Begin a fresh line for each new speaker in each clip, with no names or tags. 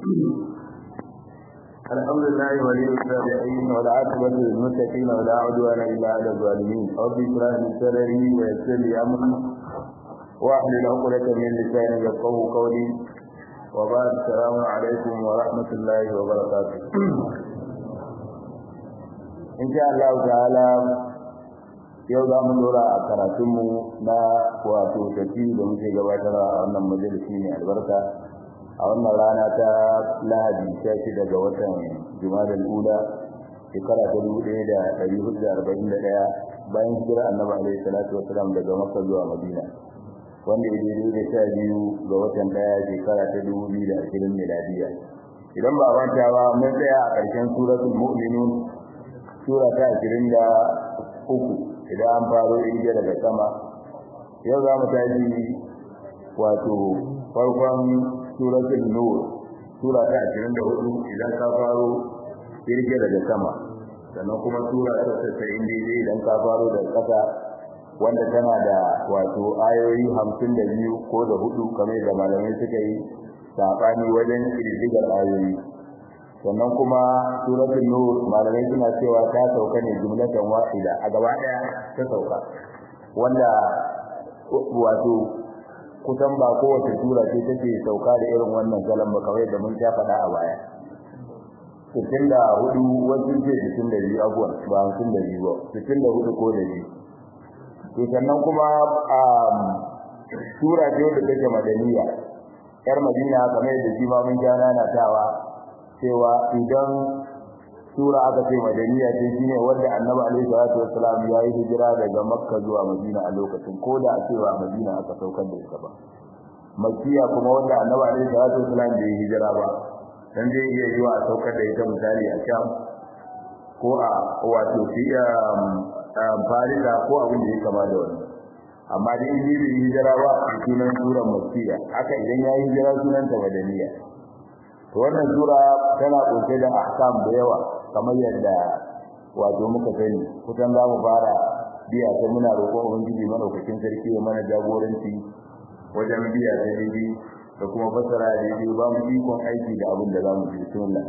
الحمد لله ولي الصالحين والعاقبة للمتقين ولا عدوان إلا على الظالمين رب اشرح لي صدري ويسر لي أمري واحلل عقدة من لساني يفقهوا قولي وبعد السلام عليكم ورحمة الله وبركاته إن شاء الله تعالى yau za mu dora a karatunmu na wato tafi da muke gabatarwa a wannan majalisi mai albarka a wannan rana ta lahadi sha shida ga watan jumadal ula shekara ta dubu ɗaya da ɗari hudu da arba'in da ɗaya bayan hijira annabi alaihi salatu wasalam daga makka zuwa madina wanda ya daidai da sha biyu ga watan ɗaya shekara ta dubu biyu da ashirin miladiya idan ba manta ba mun tsaya a ƙarshen suratul mu'minun sura ta ashirin da uku idan an faro irge daga sama yau za mu tashi wato farkon suratul nur sura ta 24 idan ka faro irge daga sama sannan kuma sura ta 90 daidai idan ka faro daga ƙasa wanda tana da wato ayoyi 52 ko da hudu kamar da malamai suka yi sabani wajen kirdigar ayoyi sannan kuma suratul nur malamai suna cewa ta sauka ne jumlatan wahida a gaba daya ta sauka wanda wato kusan ba kowace sura ce take sauka da irin wannan salon ba kawai da mun ta faɗa a baya sittin da hudu wasu ce sittin da biyu abuwan ba hamsin da biyu ba sittin da hudu ko da biyu to sannan kuma sura ce wadda take madaniya yar madina kamar yadda shi ma mun ja nanatawa cewa idan sura aka ce madaniya ce shine wanda annabi alaihi salatu wassalam ya yi hijira daga makka zuwa madina a lokacin ko da a cewa madina aka saukar da ita ba makkiya kuma wanda annabi alaihi salatu wassalam bai hijira ba dan zai iya yiwa a saukar da ita misali a sham ko a wato fi farida ko abin da ya kama da wani amma dai in bai hijira ba sunan suran makkiya haka idan ya yi hijira sunanta madaniya to wannan sura tana kunshe da ahkam da yawa kamar yadda wato muka sani kusan za mu fara biya ta muna roƙon ubangiji madaukakin sarki ya mana jagoranci wajen biya ta daidai da kuma fassara daidai ba mu ikon aiki da abin da za mu ji bismillah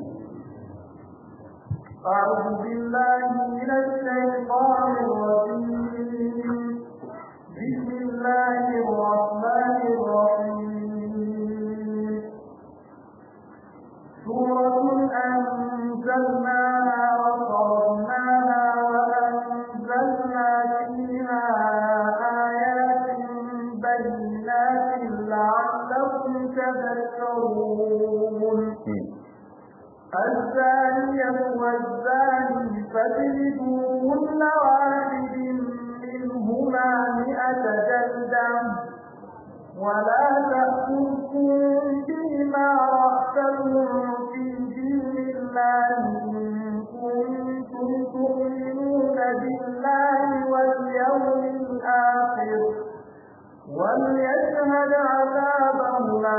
أعوذ بالله من الشيطان الرجيم بسم الله الرحمن الرحيم سورة أنزلناها وصرناها وأنزلنا فيها آيات بينات لعلكم تذكرون الزانية والزاني فاجلدوا كل واحد منهما مئة جلدة ولا تأخذكم بما رأسهم في دين الله إن كنتم تؤمنون بالله واليوم الآخر وليشهد عذابهما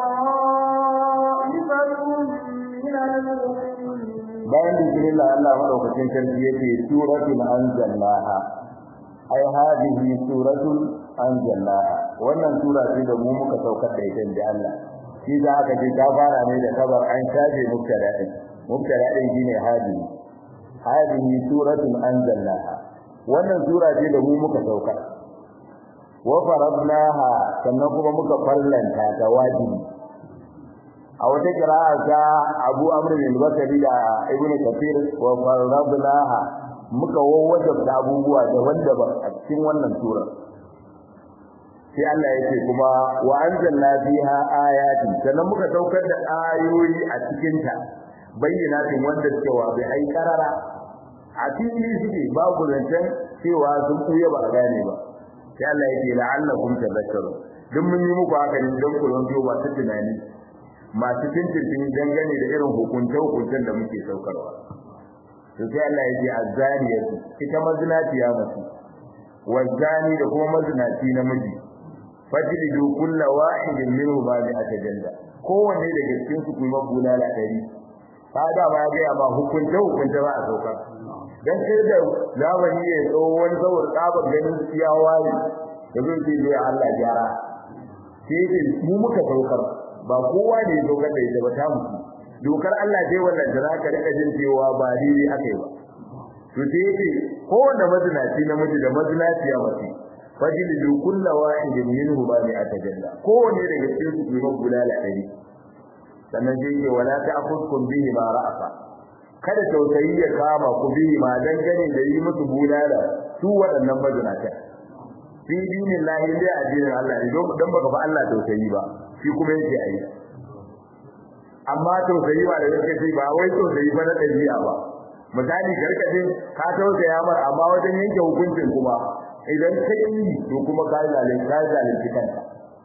طائفة من المؤمنين
bayan bismillah Allah madaukakin sarki yake suratul anzalnaha ai hadhihi suratul anzalnaha wannan sura ce da mu muka saukar da ita da Allah shi za aka ce ta fara ne da kabar an shafe mubtada din mubtada din shine hadhihi hadhihi suratul anzalnaha wannan sura ce da mu muka saukar wa faradnaha sannan kuma muka farlanta ta wajibi a wata kira'a ta Abu Amr bin Bakari da Ibn Kathir wa faradnaha muka wawwajabta abubuwa daban-daban a cikin wannan sura sai Allah yake kuma wa anzalna fiha ayati sannan muka daukar da ayoyi a cikin ta bayyinatin wanda suke wa bi ai karara a cikin suke babu zancen cewa sun kuye ba a gane ba sai Allah yake la'allakum tadhakkarun duk mun yi muku haka ne don ku zanto ba su tunani masu tintin dangane da irin hukunce-hukuncen da muke saukarwa to sai Allah yake azzaniyatu ita mazinaciya mace wazani da kuma mazinaci namiji fajlidu kulla wahidin minhu ma bi atajalla kowanne daga cikin su kuma bulala dari kaga ba ga ba hukunce hukunce ba a saukar dan sai da zamani ya zo wani saboda tsabar ganin ya waye da zai ce ya Allah gyara sai mu muka saukar ba kowa ne ya saukar da ita ba ta mutu dokar Allah dai wannan da zaka rika jin cewa ba daidai akai ba to sai yake kowanne mazinaci namiji da mazinaciya mace fajlidu kullu wahidin minhu ma bi atajalla kowanne daga cikin su kuma bulala dari sannan sai yake wala ta'khudkum bihi ma ra'asa kada tausayi ya kama ku bihi ma dangane da yi musu bulala su waɗannan mazinata fi dinin lahi dai addinin Allah ne don dan baka fa Allah tausayi ba shi kuma yake ayi amma tausayi ba da yake sai ba wai tausayi ba na dabi'a ba misali karkadin ka tausaya mar amma wajen yanke hukuncin kuma idan ka yi to kuma ka zalunci ka zalunci kanka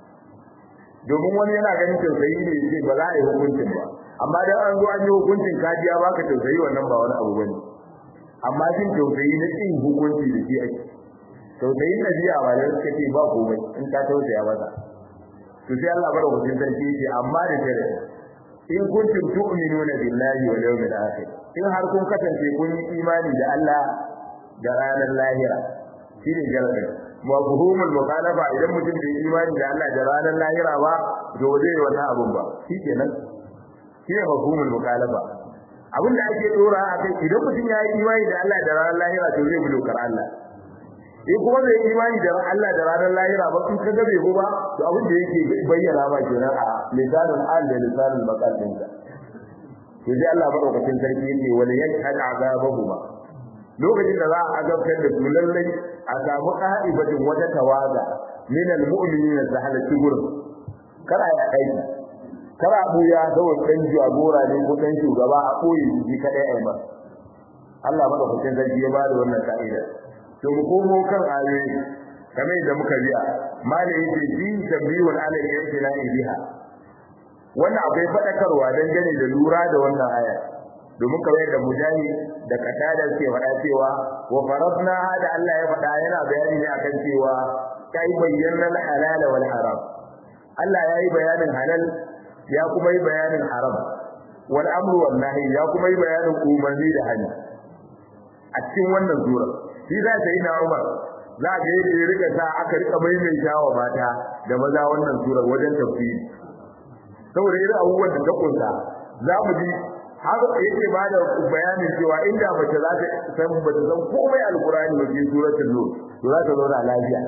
domin wani yana ganin tausayi ne yake ba za a yi hukuncin ba amma dan an zo an yi hukuncin ka ji ya baka tausayi wannan ba wani abu bane amma jin tausayi na kin hukunci da shi ake tausayin nabiya ba da suka ce ba komai in ka tausaya masa to sai Allah bar hujjin sarki ce amma da tare in kuntum tu'minuna billahi wal yawmil akhir in har kun kasance kun yi imani da Allah da ranar lahira shine jarabe mafhumul mukhalafa idan mutum bai imani da Allah da ranar lahira ba to zai yi wannan abun ba shikenan shine mafhumul mukhalafa abin da ake dora akai idan mutum ya yi imani da Allah da ranar lahira to zai bi dokar Allah in kuma bai imani da Allah da ranar lahira ba in kaga bai ba to abin da yake bayyana ba kenan a lisanul al da lisanul maqal din ka to sai Allah madaukakin sarki yake wala yashhad azabahuma lokacin da za a azabtar da su lallai a samu qa'ibatin wata tawaga min almu'minina da halatti gurin kada ya aiki kada buya saboda dan jagora ne ko dan shugaba a koyi shi kadai ai ba Allah madaukakin sarki ya bada wannan ka'ida to mu komo kan ayoyi kamar da muka biya malai yake fi tabbiyul ala al-i'tina biha wannan akwai fadakarwa dangane da lura da wannan aya domin kamar yadda mujahid da katada ke faɗa cewa wa faradna da Allah ya faɗa yana bayani ne akan cewa kai bayyana halal wal haram Allah ya yi bayanin halal ya kuma yi bayanin haram wal amru wal nahi ya kuma yi bayanin umarni da hali a cikin wannan sura shi za ta yi na Umar za ga yadda ya rika sa aka rika maimaita wa mata da maza wannan sura wajen tafsiri saboda irin abubuwan da ta kunsa za mu ji har yake ba da bayanin cewa inda mace za ta san ba ta san komai alkurani ba cikin suratul nur to za ta zauna lafiya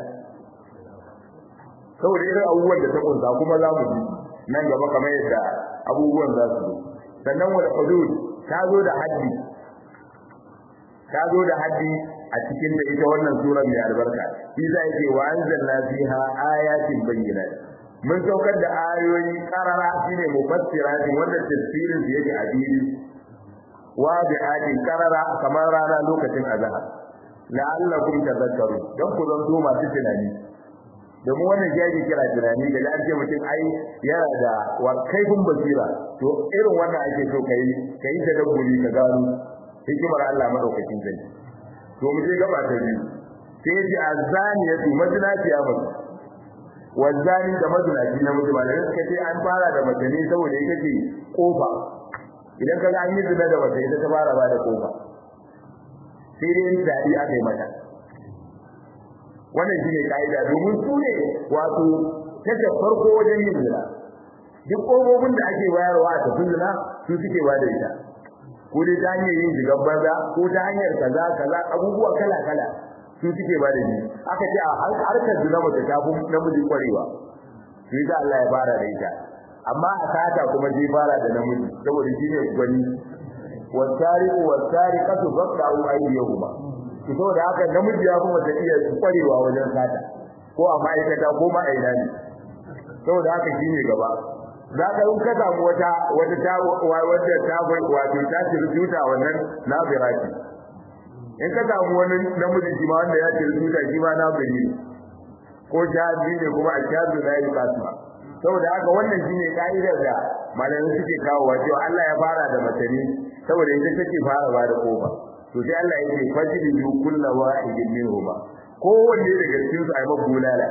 saboda irin abubuwan da ta kunsa kuma za mu ji nan gaba kamar yadda abubuwan za su zo sannan wal hudud ta zo da haddi ta zo da haddi a cikin da ita wannan sura mai albarka shi za yake wa anzalna fiha ayatin bayyinat mun saukar da ayoyi karara shine mufassiratin wanda tafsirin su yake adili wa bi'atin karara kamar rana lokacin azhar la'allakum tadhakkarun dan ku zanto masu tunani domin wannan shi ake kira tunani da an ce mutum ai yana da wa kaifin basira to irin wannan ake so kai kai ta dabburi ka gano hikimar Allah madaukakin zai to mu je gaba ta biyu sai ya ce azaniyatu mazinaciya mace wazani da mazinaci na mutum da suka ce an fara da mace ne saboda ita ce kofa idan kaga an yi zina da mace ita ta fara ba da kofa sai dai in dadi aka yi mata wannan shine kaida domin su ne wato take farko wajen yin zina duk kofofin da ake bayarwa a tafin zina su suke ba da ita ko dai ta hanyar yin jigan banza ko ta hanyar kaza kaza abubuwa kala kala su suke ba da ni aka ce a harkar zina mace ta fi namiji kwarewa shi da Allah ya fara da ita amma a sata kuma zai fara da namiji saboda shi ne gwani wasariqu wasariqatu faqta'u aydiyahuma to saboda haka namiji ya fi mace iya kwarewa wajen sata ko a ma'aikata ko ma'aina ne saboda haka shi ne gaba za ka in ka samu wata wata ta wata ta wato ta rubuta wannan nabira ce in ka samu wani namiji shi ma wanda ya ce rubuta shi ma nabiri ko jabi ne kuma a jabi na yi kasma saboda haka wannan shine ka'idar da malamai suke kawo cewa Allah ya fara da mace ne saboda ita take fara ba da kofa to sai Allah yake fajri yu kullu wahidin minhuma kowanne daga cikin su ayi bulala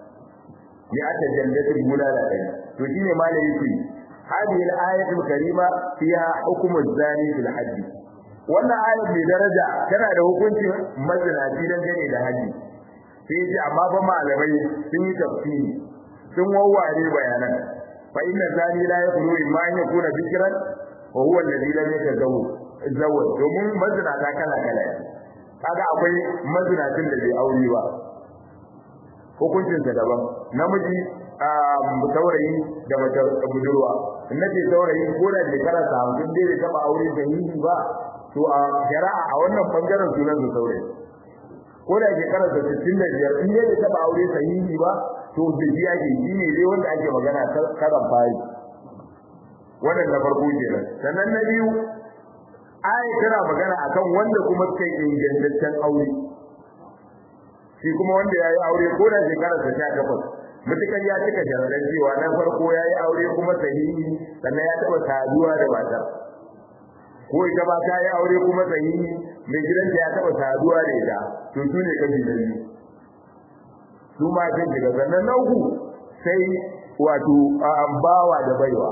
ya ata jannatul bulala dai to shine malai yake hadhihi al-ayatul karima fiha hukmu az-zani fil hadd wannan ayat mai daraja tana da hukuncin mazinaci dan gane da haji sai yace amma ba malamai sun yi tafsiri sun wawware bayanan fa inna zani la yakunu imma an yakuna bikran wa huwa alladhi lam yatazawwaj zawwaj domin mazinata kala kala kaga akwai mazinacin da bai aure ba hukuncin sa daban namiji saurayi da mace budurwa in nace saurayi ko da shekara ta hamsin dai bai taba aure da yi ba to a shari'a a wannan bangaren sunan su saurayi ko da shekara ta sittin da biyar in dai bai taba aure sahihi ba to da shi ake shi ne dai wanda ake magana karan fari wannan na farko kenan sannan na biyu ayi tana magana akan wanda kuma suka yi ingantaccen aure shi kuma wanda ya yi aure ko da shekara ta sha takwas mutukar ya cika sharaɗan cewa na farko ya yi aure kuma sahihi sannan ya taɓa saduwa da matar ko ita ba ta yi aure kuma sahihi mai gidanta ya taɓa saduwa da ita to su ne kashi na biyu su ma kan shiga sannan na uku sai wato bawa da baiwa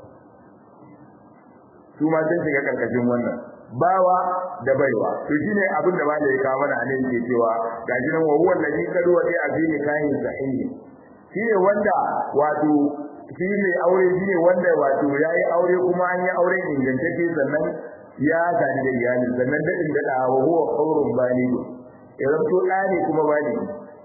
su ma sun shiga karkashin wannan bawa da baiwa to shine abin da malai ka mana anan ke cewa gashi nan wa huwa allazi kadu wa fi azini kahin sahihi shine wanda wato shi ne aure shine wanda wato yayi aure kuma an yi aure ingantacce sannan ya sani da iyali sannan dadin da da wa huwa qawrun bani idan to dani kuma bani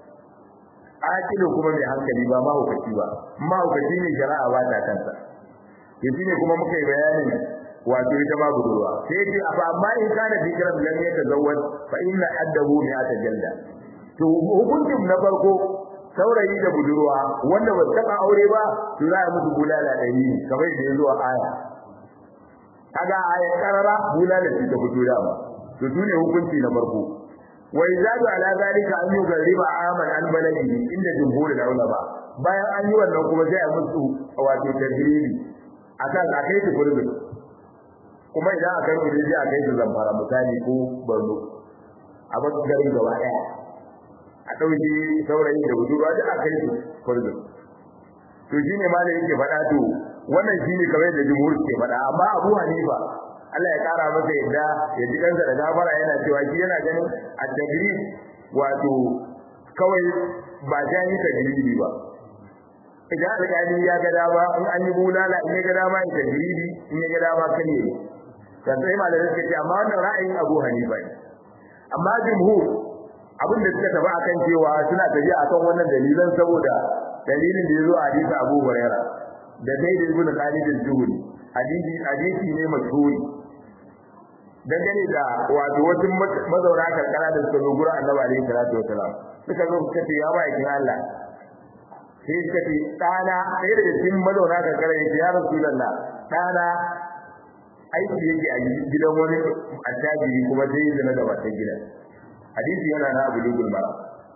akilu kuma mai hankali ba mahaukaci ba mahaukaci ne shari'a ba ta kansa yanzu ne kuma muka yi bayanin wato ita ma budurwa sai ce fa amma in kana fikran lam yatazawwaj fa inna haddahu mi'ata jalda to hukuncin na farko saurayi da budurwa wanda ba taba aure ba to za a musu bulala ɗari kamar da ya zo a aya kaga aya karara bulala ce ta fito da ba to sune hukunci na farko wa izadu ala zalika an yughriba aman an baladi inda jumhur da ulama bayan an yi wannan kuma sai a musu wato tajribi akan a kai su gurbin kuma idan aka yi gurbin a kai su zamfara misali ko barno a basu garin gaba daya a ɗauki saurayi da budurwa da aka yi su gurbin to shine ma da yake faɗa to wannan shine kamar da jumhur ke faɗa amma Abu Hanifa Allah ya kara masa yadda ya ji kansa da gafara yana cewa shi yana ganin at-tajrid wato kawai ba jani tajridi ba idan alƙali ya ga dama in an yi bulala in ya ga dama ya tajridi in ya ga dama kan yi kan sai malamai suka ce amma wannan ra'ayin Abu Hanifa ne amma jumhur abin da suka tafi akan cewa suna tafiya akan wannan dalilan saboda dalilin da ya zo a hadisi Abu Hurairah da Zaid ibn Khalid al-Juhri hadisi hadisi ne mashhuri dangane da wato wasu mazauna karkara da suka zo gurin Annabi alaihi salatu wasalam suka zo suka ce ya ba ikin Allah sai suka ce dana sai da cikin mazauna karkara ya ce ya Rasulullah dana aiki yake a gidan wani attajiri kuma sai ya zama da wata gidan hadisi yana na Abu Dugul Mara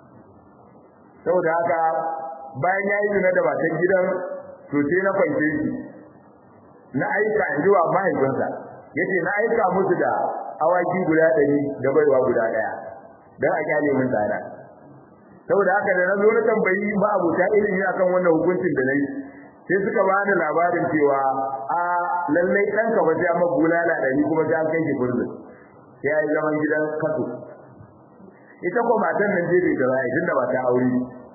saboda haka bayan ya yi zina da matan gidan to sai na kwance shi na aika in zuwa mahaifinsa yace na aika musu da awaki guda ɗari da baiwa guda ɗaya don a kyale min tsada saboda haka da na zo na tambayi ba abuta ilimi akan wannan hukuncin da na yi sai suka ba da labarin cewa a lallai ɗanka ba sai amma bulala ɗari kuma sai an kai shi furzin sai ya yi zaman gidan kaso ita ko matan nan je bai da ra'ayi tunda ba ta aure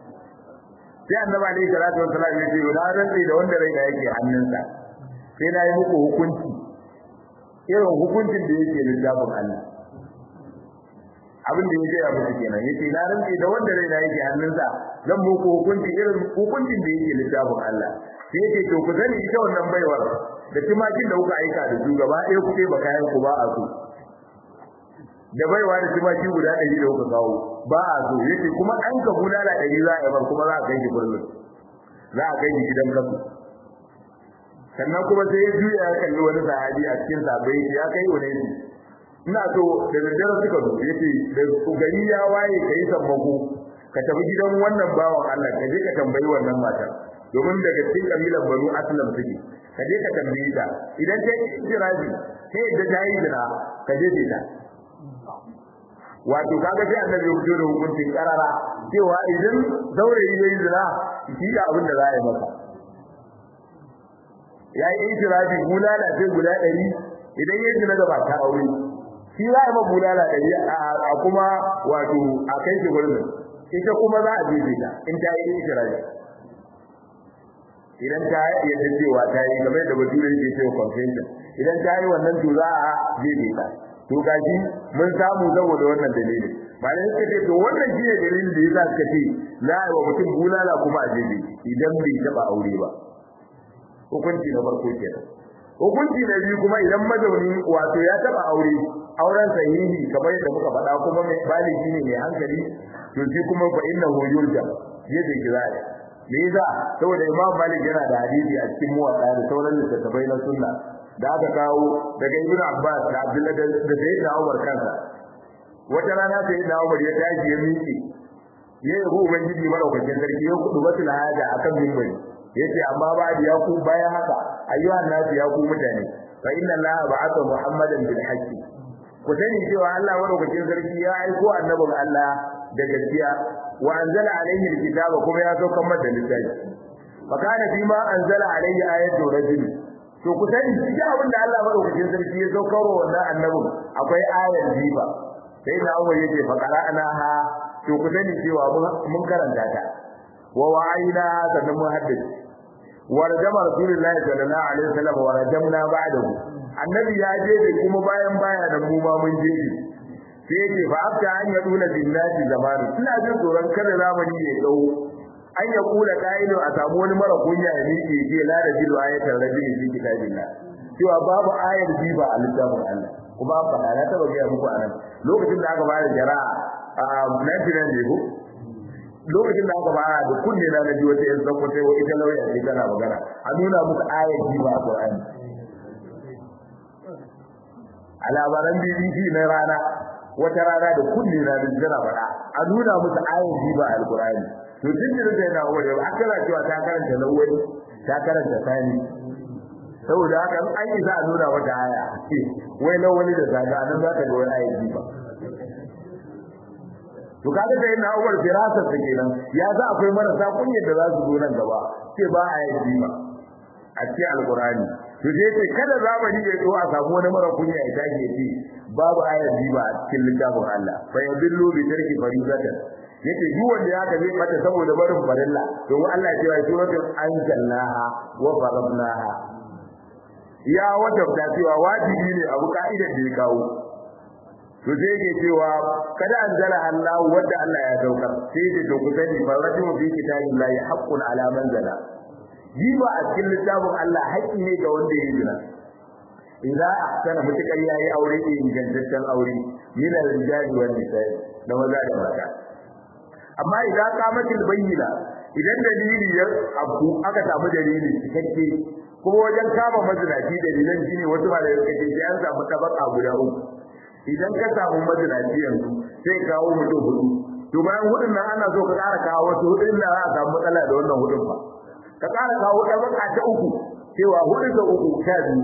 sai annabi alaihi salatu wassalam ya ce na rantsi da wanda rai da yake hannunsa sai na yi muku hukunci irin hukuncin da yake littafin Allah abin da yake ya muku kenan yace na rantsi da wanda rai da yake hannunsa zan muku hukunci irin hukuncin da yake littafin Allah sai yake to ku sani ita wannan baiwar da tumakin da kuka aika da su gaba ɗaya kuke ba kayan ku ba a so da baiwa da tumaki guda ɗari da kuka kawo ba a so yace kuma an ka bulala ɗari za a yi kuma za a kai shi kullum za a kai shi gidan kasu sannan kuma sai ya juya ya kalli wani sahabi a cikin sabai ya kai wani ne ina so da daddare suka zo yace da gari ya waye kai sammako ka tafi gidan wannan bawan Allah ka je ka tambayi wannan matar domin daga cikin kabilan Banu Aslam suke ka je ka tambaye ta idan ta yi jirabi sai da ta yi jira ka je ta wato kaga sai annabi ya fito da hukuncin karara cewa idan saurayi yayi zina shi da abin da za a yi masa ya yi itirafi bulala sai guda ɗari idan ya zina da ba ta aure shi za a yi bulala ɗari a kuma wato a kai shi gurbin ita kuma za a jefe ta in ta yi itirafi idan ta yadda cewa ta yi game da bature ke cewa confession idan ta yi wannan to za a jefe ta to gashi mun samu saboda wannan dalilin malai suka ce to wannan shine dalilin da yasa suka ce za a yi wa mutum bulala kuma a jefe idan bai taba aure ba hukunci na farko kenan hukunci na biyu kuma idan mazauni wato ya taba aure auren sahihi kamar yadda muka faɗa kuma mai baligi ne mai hankali to shi kuma fa innahu yurja yadda kizaya me yasa saboda imam malik yana da hadisi a cikin muwatta da sauran littattafai na sunna da aka kawo daga ibnu abbas da abdullahi da sayyidina umar kansa wata rana sayyidina umar ya tashi ya miƙe ya yi ubangiji madaukakin sarki ya kudu batul haja akan mimbari yace amma ba ya ku bayan haka ayyuhan nasu ya ku mutane fa inna allaha ba'atha muhammadan bil haqqi ku sani cewa Allah madaukakin sarki ya aiko annabin Allah da gaskiya wa anzala alaihi alkitaba kuma ya saukar masa littafi fa kana fi ma anzala alaihi ayatu rajul to ku sani cikin abin da Allah madaukakin sarki ya saukar wa wannan annabin akwai ayar jiba sai na Umar yace fa qara'ana ha to ku sani cewa mun karanta ta wa wa'ayna sannan mun haddace wa rajama rasulullahi sallallahu alaihi wasallam wa rajamna ba'dahu annabi ya je da kuma bayan baya da mu ma mun je sai yake fa afta an ya dula billahi zamani ina jin tsoron kada zamani ya dau an ya kula kaido a samu wani mara kunya ya miƙe je la da jilu ayatul rabbi fi kitabillah cewa babu ayar jiba a littafin Allah kuma an faɗa na taɓa gaya muku anan lokacin da aka fara jara'a a 99 ne ko lokacin da aka fara da kunne na na ji wata yan zango sai ita lauya ce tana magana a nuna musu ayar jiba a Qur'ani a labaran BBC na rana wata rana da kunne na da jira faɗa a nuna musu ayar jiba a Al-Qur'ani to jinjirin da yana wuri ba aka cewa ta karanta lawali ta karanta sani saboda haka an yi za a nuna mata aya wai lawali da zaga nan za ka ga wani ayar jiba to kaga da yana Umar firasar ta kenan ya za akwai marasa kunyar da za su zo nan gaba ce ba ayar jiba a cikin alkurani to sai ce kada zamani ya zo a samu wani mara kunya ya tashi ya ce babu ayar jiba a cikin littafin Allah fa yadullu bi tarki faridatan yace duk wanda ya zai mata saboda barin farilla to Allah ya ce suratul anzalnaha wa faradnaha ya wajabta cewa wajibi ne abu ka'idar da ya kawo to sai yake cewa kada anzala Allah wanda Allah ya daukar sai da to ku sani faratu fi kitabillahi haqqun ala man zala jiba a cikin littafin Allah haƙƙi ne ga wanda ya zina idza ahsana mutakar yayi aure da ingantaccen aure min al-rijali wan nisa'i da maza da mata amma idza qamatil bayyina idan dalili ya abu aka samu dalili cikakke kuma wajen kama mazinaci dalilan shine wasu ba da yake sai an samu tabaka guda uku idan ka samu mazinaci yanzu sai kawo mutum hudu to bayan hudun nan ana so ka ƙara kawo wasu hudun nan za a samu matsala da wannan hudun fa ka ƙara kawo tabaka ta uku cewa hudu da uku sha biyu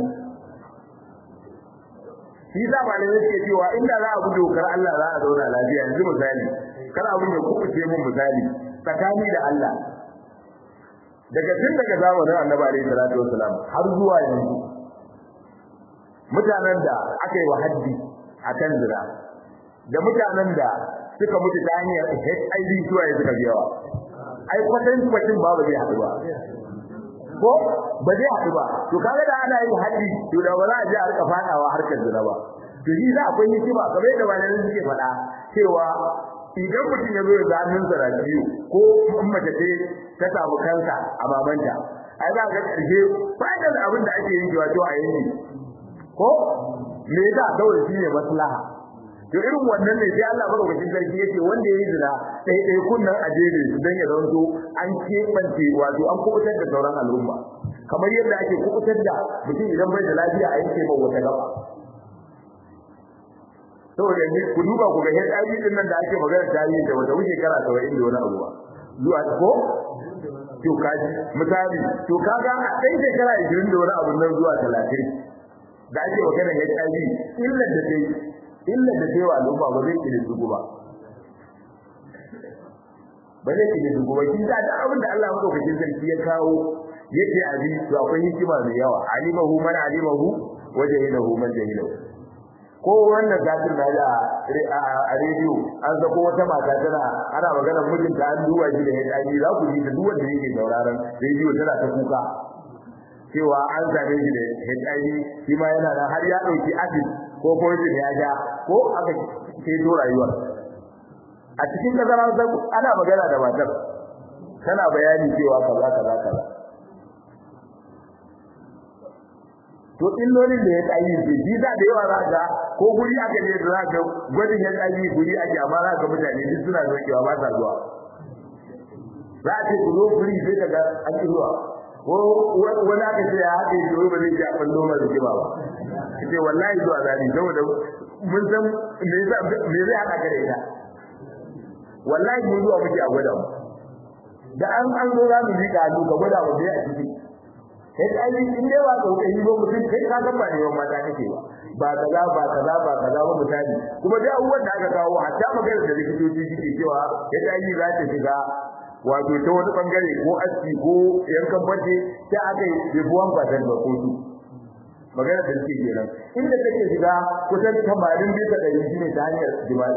shi sa malamai suke cewa inda za a bi dokar Allah za a zauna lafiya yanzu misali kar abin ya kubuce mun misali tsakani da Allah daga tun daga zamanin Annabi alaihi salatu wasalam har zuwa yanzu mutanen da aka yi wa haddi akan zina da mutanen da suka mutu ta hanyar HIV zuwa ya suka biyawa ai kwatan kwacin ba ba zai haɗu ba ko ba zai haɗu ba to kaga da ana yin haddi to da ba za a je a rika fadawa harkar zina ba to shi za akwai hikima kamar yadda malamin suke faɗa cewa idan mutum ya zo ya ga hannunsa da biyu ko in mace ce ta samu kansa a babanta ai za ga ƙarshe fa'idar abin da ake yin cewa to a yanki ko me yasa kawai shi ne maslaha to irin wannan ne sai Allah madaukakin sarki yace wanda yayi zina sai dai kunnan ajere su dan ya zanto an kebance wato an kubutar da sauran al'umma kamar yadda ake kubutar da mutum idan bai da lafiya a yanke ba wata gaba saboda ni ku duba ku ga HIV din nan da ake magana tarihi da wata wuce kara 70 da wani abu ba zuwa ko to kaji misali to kaga sai shekara 20 da wani abu nan zuwa 30 da ake magana HIV illar da dai illar da dai wa al'umma ba zai kire su ba ba zai kire su ba kin da abin da Allah madaukakin sarki ya kawo yake abi to akwai hikima mai yawa alimahu man alimahu wa jahilahu man jahilahu ko wannan zatin na da a rediyo an zako wata mata tana ana magana mijinta an duba shi da HIV za ku ji da duk wanda yake sauraron rediyo tana ta kuka cewa an same shi da HIV shi ma yana nan har ya dauki acid ko poison ya ja ko aka ceto rayuwar a cikin kasar Hausa ana magana da matar tana bayani cewa kaza kaza kaza to illolin da ya tsayi shi shi da da yawa za ka ko guri aka je da za ka gwadin ya tsayi guri ake amma za ka mutane duk suna zokewa ba sa zuwa za a ce ku zo guri sai ka ga an ki zuwa ko wani aka ce ya haɗe shi wai ba zai ji a fallo mai rigima ba ce wallahi zuwa zani saboda mun san me zai haɗa ka da ita wallahi mun zuwa muke a gwada mu da an an zo za mu ji ka hannu ka gwada mu bai a ciki sai ai in dai ba kokari ba mutum kai ka san ba ne mata kake ba ba kaza ba kaza ba kaza ba misali kuma dai abubuwan da aka kawo hatta magana da likitoci suke cewa yadda ai za ta shiga wato ta wani bangare ko aski ko yankan bace sai aka yi bibuwan fatan da kotu magana da suke kenan inda take shiga kusan 80 bisa 100 shine ta hanyar jima'i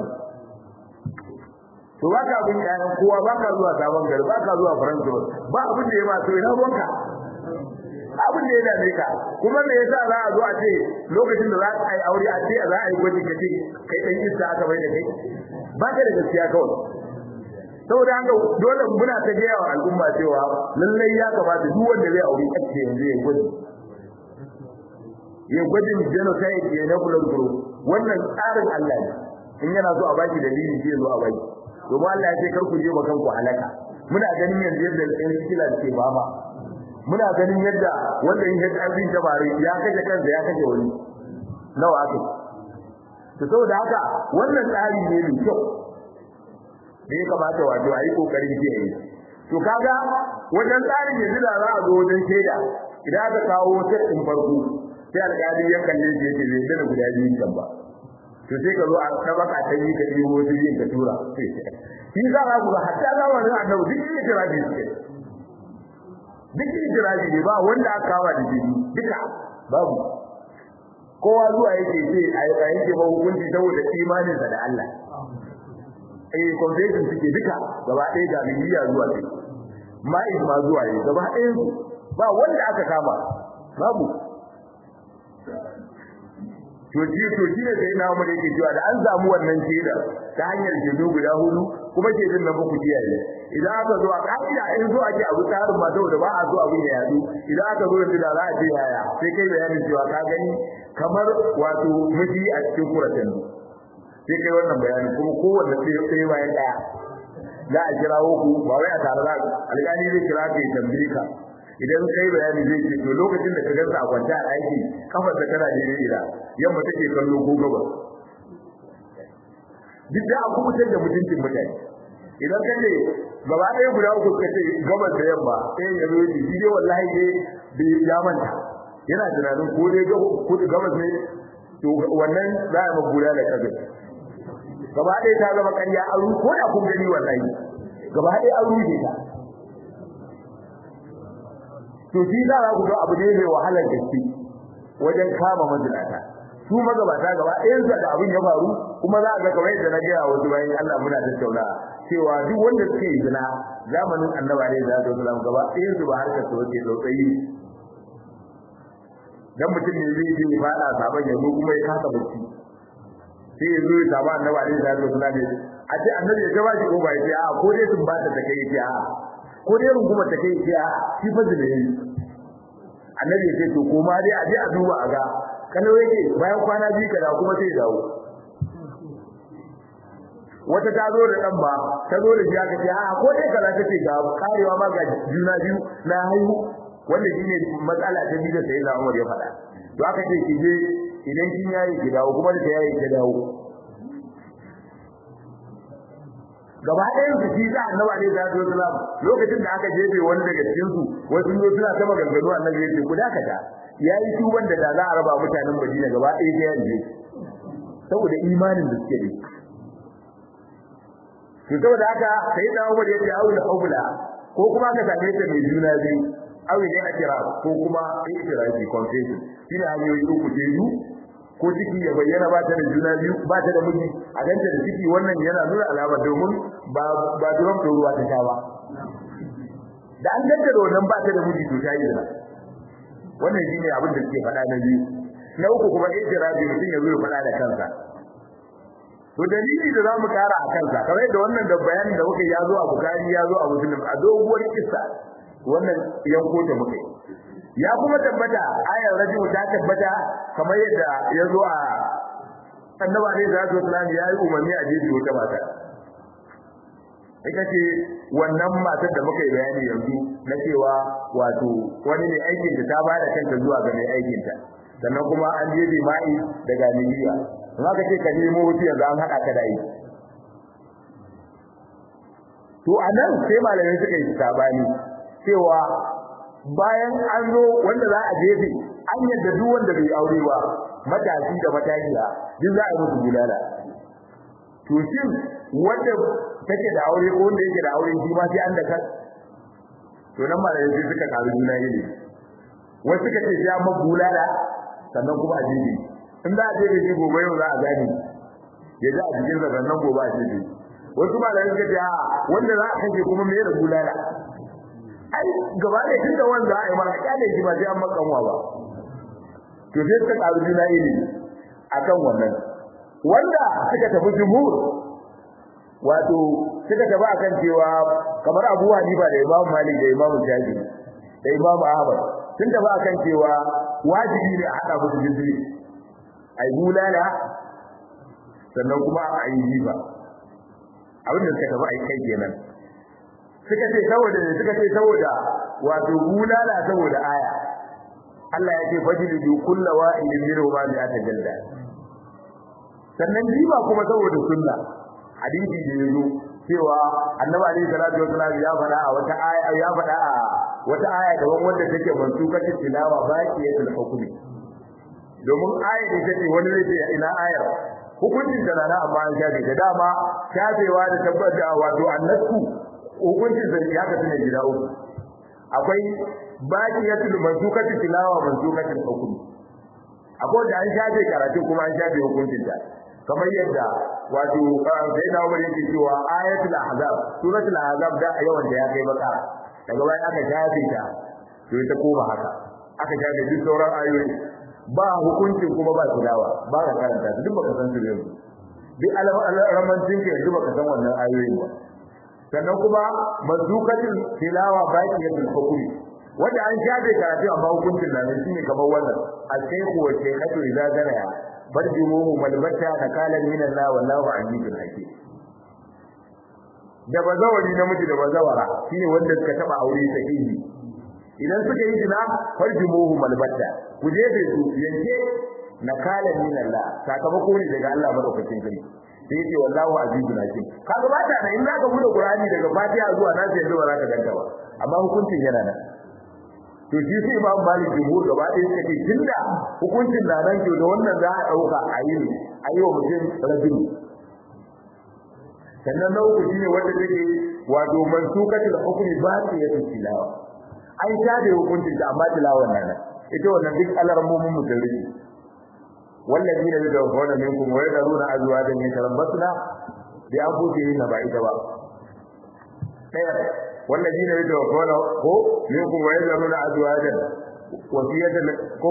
to baka abin kayan kowa baka zuwa sabon gari baka zuwa faransa ba abin da ya ma to ina ruwanka abin da ya dame ka kuma me yasa za a zo a ce lokacin da za a yi aure a ce za a yi gwaji ka ce kai dan iska aka bai da kai ba ka da gaskiya kawai saboda haka dole muna ta gaya wa al'umma cewa lallai ya kamata duk wanda zai aure a ce yanzu ya gwaji ya gwajin genocide ya na kula guru wannan tsarin Allah ne in yana so a baki dalili sai zo a baki domin Allah ya ce kar ku je makan ku halaka muna ganin yanzu yadda ɗan sikila ke baba muna ganin yadda wanda yin HIV ta bari ya kaje kansa ya kaje wani nawa aka to saboda haka wannan tsari ne mai kyau da ya kamata wato a yi kokarin kiyaye to kaga wajen tsarin yanzu da za a zo wajen shaida idan aka kawo sai din farko sai alƙali ya kalle shi yake bai da guda biyu kan ba to sai ka zo a tabaka ta yi ka yi wasu yin ka tura shi za ka ga hatta zamanin annabi duk yake jira bi suke duk ijiraji ne ba wanda aka kawo da jini duka babu kowa zuwa yake ce a yake ba hukunci saboda imaninsa da Allah eh confession suke duka gaba ɗaya ga miliya zuwa ce ma'iz ma zuwa ne gaba ɗaya su ba wanda aka kama babu to ji to ji ne sai na mu da yake cewa da an samu wannan shaida ta hanyar jedo guda hudu kuma shedin nan ba ku kiyaye idan aka zo a ka'ida in zo ake abu tsarin ma saboda ba a zo abin ya yadu idan aka zo da za a ce yaya sai kai bayanin cewa ka gani kamar wato miji a cikin kuratan sai kai wannan bayanin kuma kowanne sai bayan daya za a kirawo ku ba wai a tare da alƙali zai kira ka ya tambaye ka idan kai bayani zai ce to lokacin da ka gansa a kwanta a aiki kafar da tana da ira yamma take kallo ko gaba duk da a kubutar da mutuncin mutane idan ka ce gaba ɗaya guda uku ka ce gabas da yamma sai ya zo shi dai wallahi dai bai ya manta yana tunanin ko dai gabas ne to wannan za a magura da kaga gaba ɗaya ta zama ƙarya an ru ko da kun gani wallahi gaba ɗaya an ruje ta to shi za ku ga abu ne mai wahalar gaske wajen kama mazinata su magabata gaba ɗayan su da abin ya faru kuma za a ga kamar yadda na gaya wasu bayan Allah muna tattauna cewa duk wanda suke yi zina zamanin annaba ne da zai zama gaba ɗayan su ba harkar su wace tsautsayi dan mutum ne zai je ya fada saban ya zo kuma ya kasa bacci sai ya zo ya samu annaba ne da zai zama ne a ce annabi ya gaba shi ko ba ya ce a ko dai sun ba ta ta kai ya a ko dai runguma ta kai ya a shi fa zai yi annabi ya ce to ko ma dai a je a duba a ga kana yake bayan kwana biyu kada kuma sai dawo wata ta zo da dan ba ta zo da shi aka ce a ko dai kaza take ga karewa ma ga juna biyu na haihu wanda shine matsala ta biyu da sai na Umar ya faɗa to aka ce ki je idan kin yayi ki dawo kuma da yayi ki dawo gaba ɗayan su shi da annabi alaihi salatu wasalam lokacin da aka jefe wani daga cikin su wasu ne suna ta maganganu annabi ya ce ku dakata yayi tuban da da za a raba mutanen Madina gaba ɗaya ta yanzu saboda imanin da suke da to saboda haka sai da Umar ya ce aula aula ko kuma ka same ta mai juna biyu aure ne a kira ko kuma ikirafi confession shine hanyoyi uku ce yu ko ciki ya bayyana ba ta da juna biyu ba ta da miji a ganta da ciki wannan yana nuna alama domin ba ba duran da ruwa ta sha ba da an ganta da wannan ba ta da miji to ta yi zina wannan shine abin da suke faɗa na biyu na uku kuma ijtirabi mutum ya zo ya faɗa da kansa to dalili da zamu kara a kansa kamar yadda wannan da bayanin da muke ya zo a bukari ya zo a muslim a doguwar kissa wannan yanko ta muke ya kuma tabbata ayar rajul ta tabbata kamar yadda ya zo a annabi alaihi salatu wasallam ya yi umarni a jeji wata mata ita ce wannan matar da muka yi bayani yanzu na cewa wato wani ne aikin ta ta bada kanta zuwa ga mai aikin ta sannan kuma an je ma'i daga Nigeria in aka ce ka nemo wuce yanzu an haɗa ka da yi to anan sai malamai suka yi sabani cewa bayan an zo wanda za a jefe an yadda duk wanda bai aure ba matashi da matashiya duk za a yi musu bulala to shin wanda take da aure ko wanda yake da aure shi ma sai an da kan to nan malamai sai suka karu juna ne wasu suka ce sai an bulala sannan kuma a jefe in za a jefe shi gobe yau za a gane ya ji a cikin sa sannan gobe a jefe wasu malamai suka ce a wanda za a kashe kuma me da bulala ai gaba da tunda wanda ai ma kyale shi ba sai an makanwa ba to sai suka karu juna ilimi akan wannan wanda suka tafi jumhur wato suka tafi akan cewa kamar Abu Hanifa da Imam Malik da Imam Shafi da Imam Ahmad sun tafi akan cewa wajibi ne a hada musu jizri ai bulala sannan kuma a yi jiba abin da suka tafi ai kai kenan suka ce saboda ne suka ce saboda wato bulala saboda aya Allah ya ce fajlidu kullu wa'idin minhu ma bi'ata jalda sannan jiba kuma saboda sunna hadisi da yazo cewa annabi alaihi salatu wasallam ya faɗa a wata aya ya faɗa a wata aya da wanda take mansukatin tilawa baqiyatul hukmi domin aya da take wani zai ce ina ayar hukuncin da na amma an shafe da dama shafewa da tabbata wato annasku hukuncin da ya kasu ne gida uku akwai baqiyatul mansukati tilawa mansukatul hukm akwai da an shafe karatu kuma an shafe hukuncin ta kamar yadda wato sai da Umar yake cewa ayatul ahzab suratul ahzab da yawan da ya kai baka daga bayan aka shafe ta to ita koma haka aka shafe duk sauran ayoyi ba hukuncin kuma ba tilawa ba ka karanta duk baka san su yanzu duk alamancin ka yanzu baka san wannan ayoyin ba sannan kuma mazukatin tilawa baqiyatul hukmi wanda an shafe karatu amma hukuncin nan shine kamar wannan al-shaykhu wa shaykhatu idza zanaya barjumuhu malbata nakalan min Allah wallahu azizul hakim da bazawari namiji da bazawara shine wanda suka taba aure sahihi idan suka yi zina farjumuhu malbata ku je da su yanke nakalan min Allah sakamako ne daga Allah madaukakin sarki sai ce wallahu azizul hakim kaga ba ta da in zaka bude qur'ani daga fatiha zuwa nan sai zuwa zaka ganta ba amma hukuncin yana nan to shi sai imam malik jumhur gaba ɗaya suka ce tunda hukuncin na nan ke da wannan za a ɗauka a yi a yi wa mutum rajulu sannan na uku shine wanda take wato mansukatul hukmi ba ta yi tilawa an shafe hukuncin ta amma tilawan nan ita wannan duk alarmomin mutarri والذين يتوفون منكم ويذرون ازواجا يتربصن بانفسهن بعيدا ba والذين يتوفون منكم ويذرون ازواجا وصيه ko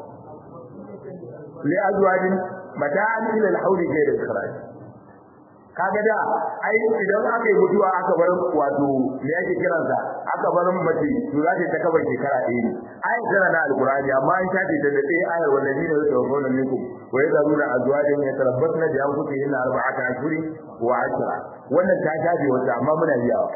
لازواج متاعا الى الحول غير اخراج kaga da ai idan aka yi mutuwa aka bar wato me yake kiransa aka bar mace to za ta kaba shekara ɗaya ne ai tana na alqur'ani amma an shafe ta da ɗaya ayar wallahi ne da tawfona minkum wa yadruna azwajan yatarabbasna bi anfusihinna arba'ata ashhurin wa ashra wannan ta shafe wata amma muna biyawa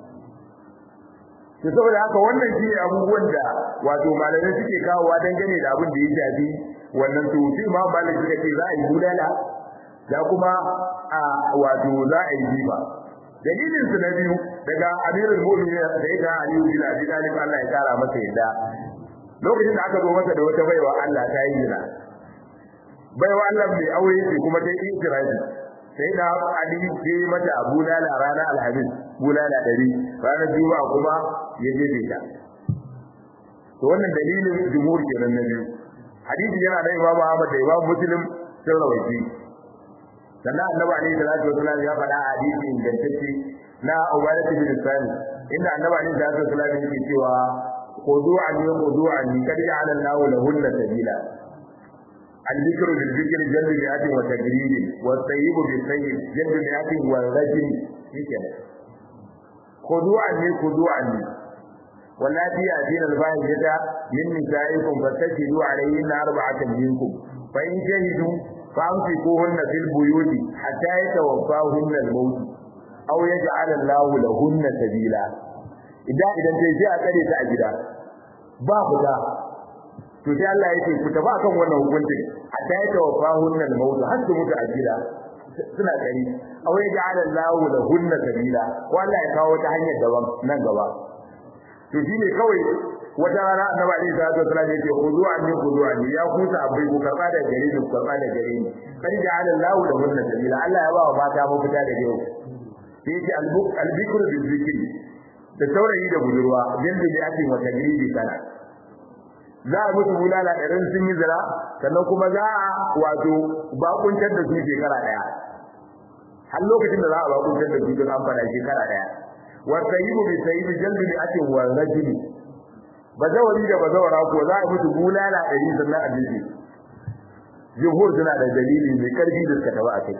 to saboda haka wannan shi ne abubuwan da wato malamai suke kawowa dangane da abin da ya shafi wannan to sai ma malamai suka ce za a yi bulala da kuma a wato za a yi jiba dalilin su na biyu daga amirul mu'minin sai da ali bin abi talib Allah ya kara masa yadda lokacin da aka zo masa da wata baiwa Allah ta yi zina baiwa Allah mai aure ce kuma ta yi ikirafi sai da ali ya yi mata bulala ranar alhamis bulala ɗari ranar juma'a kuma ya jefe ta to wannan dalilin jumhur kenan na biyu hadisi yana da Imam Ahmad da Imam Muslim sun rawaiti sannan annabi alaihi salatu wasallam ya faɗa a hadisi ingantacce na Ubadah bin Sani inda annabi alaihi salatu wasallam yake cewa khudu'an ya khudu'an kad ja'ala Allahu lahunna sabila الذكر بالذكر جلب مئات وتجريد والطيب بالطيب جلب مئات والرجل هكذا خذوا عني خذوا عني واللاتي يأتين الفاحشة من نسائكم فاستشهدوا عليهن أربعة منكم فإن شهدوا فأمسكوهن في البيوت حتى يتوفاهن الموت أو يجعل الله لهن سبيلا إذا إذا تجي أكد تأجدا بابدا to sai Allah ya ce ku tafi akan wannan hukuncin hatta ya tawaffahun al maut har su mutu a gida suna kari aw ya ja'ala Allahu lahunna sabila wallahi ya kawo ta hanyar daban nan gaba to shine kawai wata rana annabi alaihi salatu wasallam yake khudu anni khudu anni ya kusa abai ku karba da gare ni ku karba da gare ni kan ja'ala Allahu lahunna sabila Allah ya ba wa mata mafita da yau sai yake al-bikru bil zikri da saurayi da budurwa jinda da ake wata gidi sana za a musu bulala ɗarin sun yi zira sannan kuma za a wato bakuntar da su shekara ɗaya har lokacin da za a bakuntar da su don an fada shekara ɗaya wata yi bi sai bi jalbi ne ake wa rajuli bazawari da bazawara ko za a musu bulala ɗari sannan a jiki jihur suna da dalili mai karfi da suka taba a kai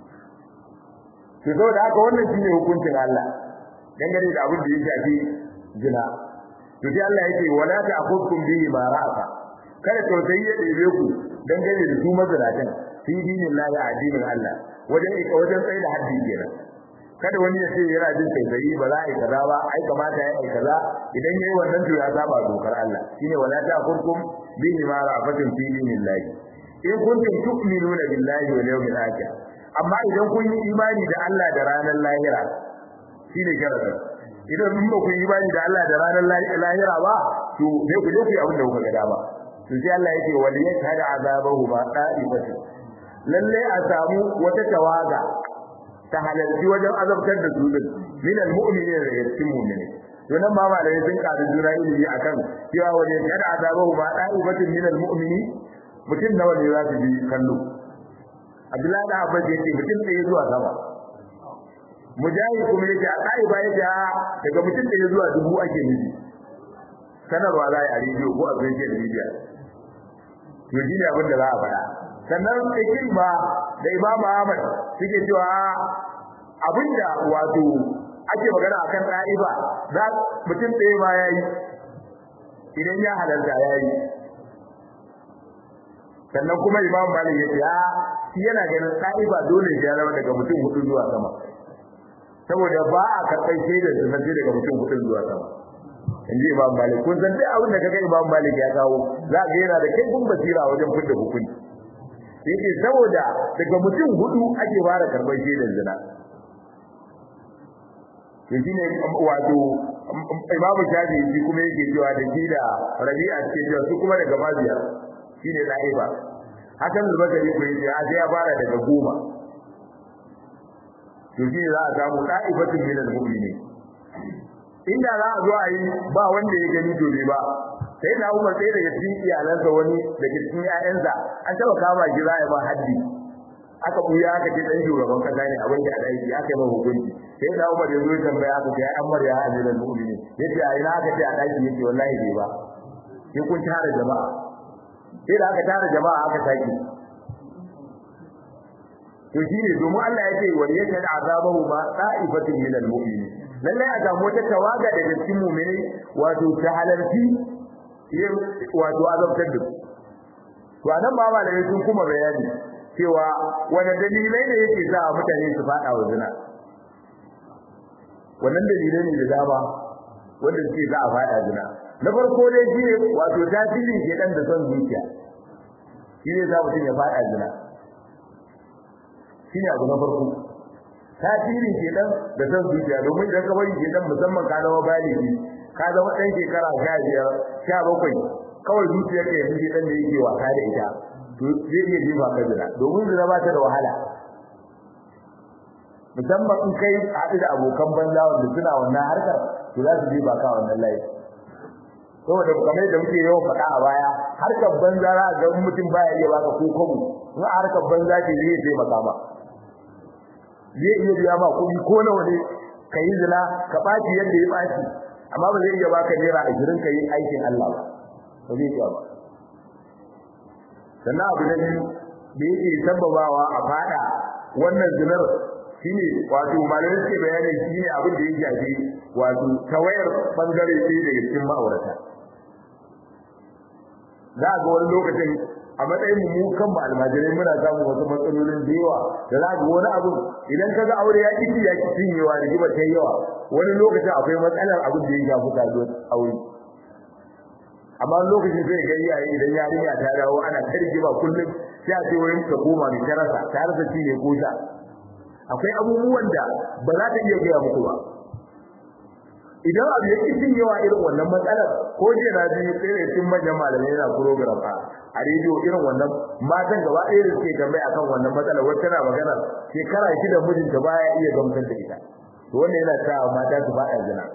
to saboda haka wannan shine hukuncin Allah dangane da abin da ya shafi zina to sai Allah yake wala ta'khudkum bihi ma ra'aka kada tausayi ya ɗebe ku dangane da su mazalatan fi dinillahi addinin Allah wajen ika wajen tsaye da haddi kenan kada wani ya ce yana jin tausayi ba za a yi kaza ba ai kamata ya yi kaza idan yayi wannan to ya saba dokar Allah shine wala ta'khudkum bihi ma ra'afatin fi dinillahi in kuntum tu'minuna billahi wal yawmil akhir amma idan kun yi imani da Allah da ranar lahira shine sharadin idan mun ba ku yi imani da Allah da ranar lahira ba to sai ku je ku yi abin da kuka ga dama to sai Allah yake wal yashhadu azabahu ma qa'ibatu lalle a samu wata tawaga ta halarci wajen azabtar da su din min almu'minin da cikin mu'mini to nan ma malai sun karu jura ilimi akan cewa wal yashhadu azabahu ma qa'ibatu min almu'mini mutum nawa ne za su bi kallo Abdullahi da Abbas yake mutum ɗaya zuwa sama mujahid kuma yake a kai ba yake daga mutum da zuwa dubu ake nufi sanarwa za a rediyo ko a social media to shi ne abin da za a faɗa sannan ikin ba da imam Ahmad suke cewa abinda wato ake magana akan ɗa'iba za mutum ɗaya ma yayi idan ya halarta yayi sannan kuma imam Malik ya ce a shi yana ganin ɗa'iba dole ya zama daga mutum hudu zuwa sama saboda ba a karɓar shaidar su sai daga mutum hudun zuwa sama in ji imam malik kun san duk abin da kaga imam malik ya kawo za ka yana da kai kun basira wajen fidda hukunci yake saboda daga mutum hudu ake fara karɓar shaidar zina to shine wato imam shafi shi kuma yake cewa da shi da rabi'a ce cewa su kuma daga maziyar shine da'iba hakan al-basri ko yace a sai ya fara daga goma to shi za a samu da'ifatun min al-mu'minin inda za a zo a yi ba wanda ya gani to ba sai na Umar sai daga cikin iyalansa wani daga cikin ƴaƴansa an taba kama shi za a ba haddi aka buya aka ce dan shugaban kasa ne abin da a aiki aka yi ma hukunci sai na Umar ya zo ya tambaya aka ce ai Ammar ya amira al-mu'minin yace a ina aka ce a daki yake wallahi bai ba sai kun tara jama'a sai da aka tara jama'a aka saki to shine domin Allah ya ce wal yashhad azabahu ma ta'ifatin min al-mu'minin lalle a samu wata tawaga daga cikin mu'mini wato ta halarci yin wato azabtar da to anan ba malamai sun kuma bayani cewa wani dalilai ne yake sa mutane su fada wa zina wannan dalilai ne da dama wanda suke za a fada zina na farko dai shine wato tasirin shedan da son zuciya shine za mutum ya fada zina shine abu na farko tasirin shedan da son zuciya domin idan ka bari shedan musamman ka zama baligi ka zama dan shekara 15 17 kawai zuciyar ka yanzu shedan da yake wasa da ita to zai iya jefa ka zina domin zina ba ta da wahala musamman in kai haɗu da abokan banza wanda suna wannan harkar to za su jefa ka wannan layi saboda kamar da muke yawan faɗa a baya harkar banza za ga mutum baya iya baka ko kobo in harkar banza ce zai taimaka ma zai iya biya ma kuɗi ko nawa ne ka yi zina ka ɓaci yadda ya ɓaci amma ba zai iya baka naira ashirin ka yi aikin Allah ba ba zai iya ba sannan abu na biyu da yake sababawa a fada wannan zinar shine wato malamai suke bayani shine abin da ya shafi wato tawayar bangare ɗaya daga cikin ma'aurata za ga wani lokacin a matsayin mu kan ba almajirai muna samun wasu matsalolin da yawa da za ga wani abu idan ka ga aure ya ki ya ki cinyewa da giba ta yawa wani lokacin akwai matsalar abin da ya shafi karuwar aure amma lokacin sai ga iyaye idan yarinya ta dawo ana ta rigima kullum sai a ce wurin ta koma mai tarasa ta rasa ci ne ko sha akwai abubuwan da ba za ta iya gaya muku ba idan abu ya kitin yawa irin wannan matsalar ko je na ji sai da cikin manyan malamai yana program a a rediyo irin wannan matan gaba ɗaya da suke tambaya akan wannan matsalar wacce tana magana shekara shida mijinta baya iya gamsar da ita to wannan yana sa mata su faɗa zina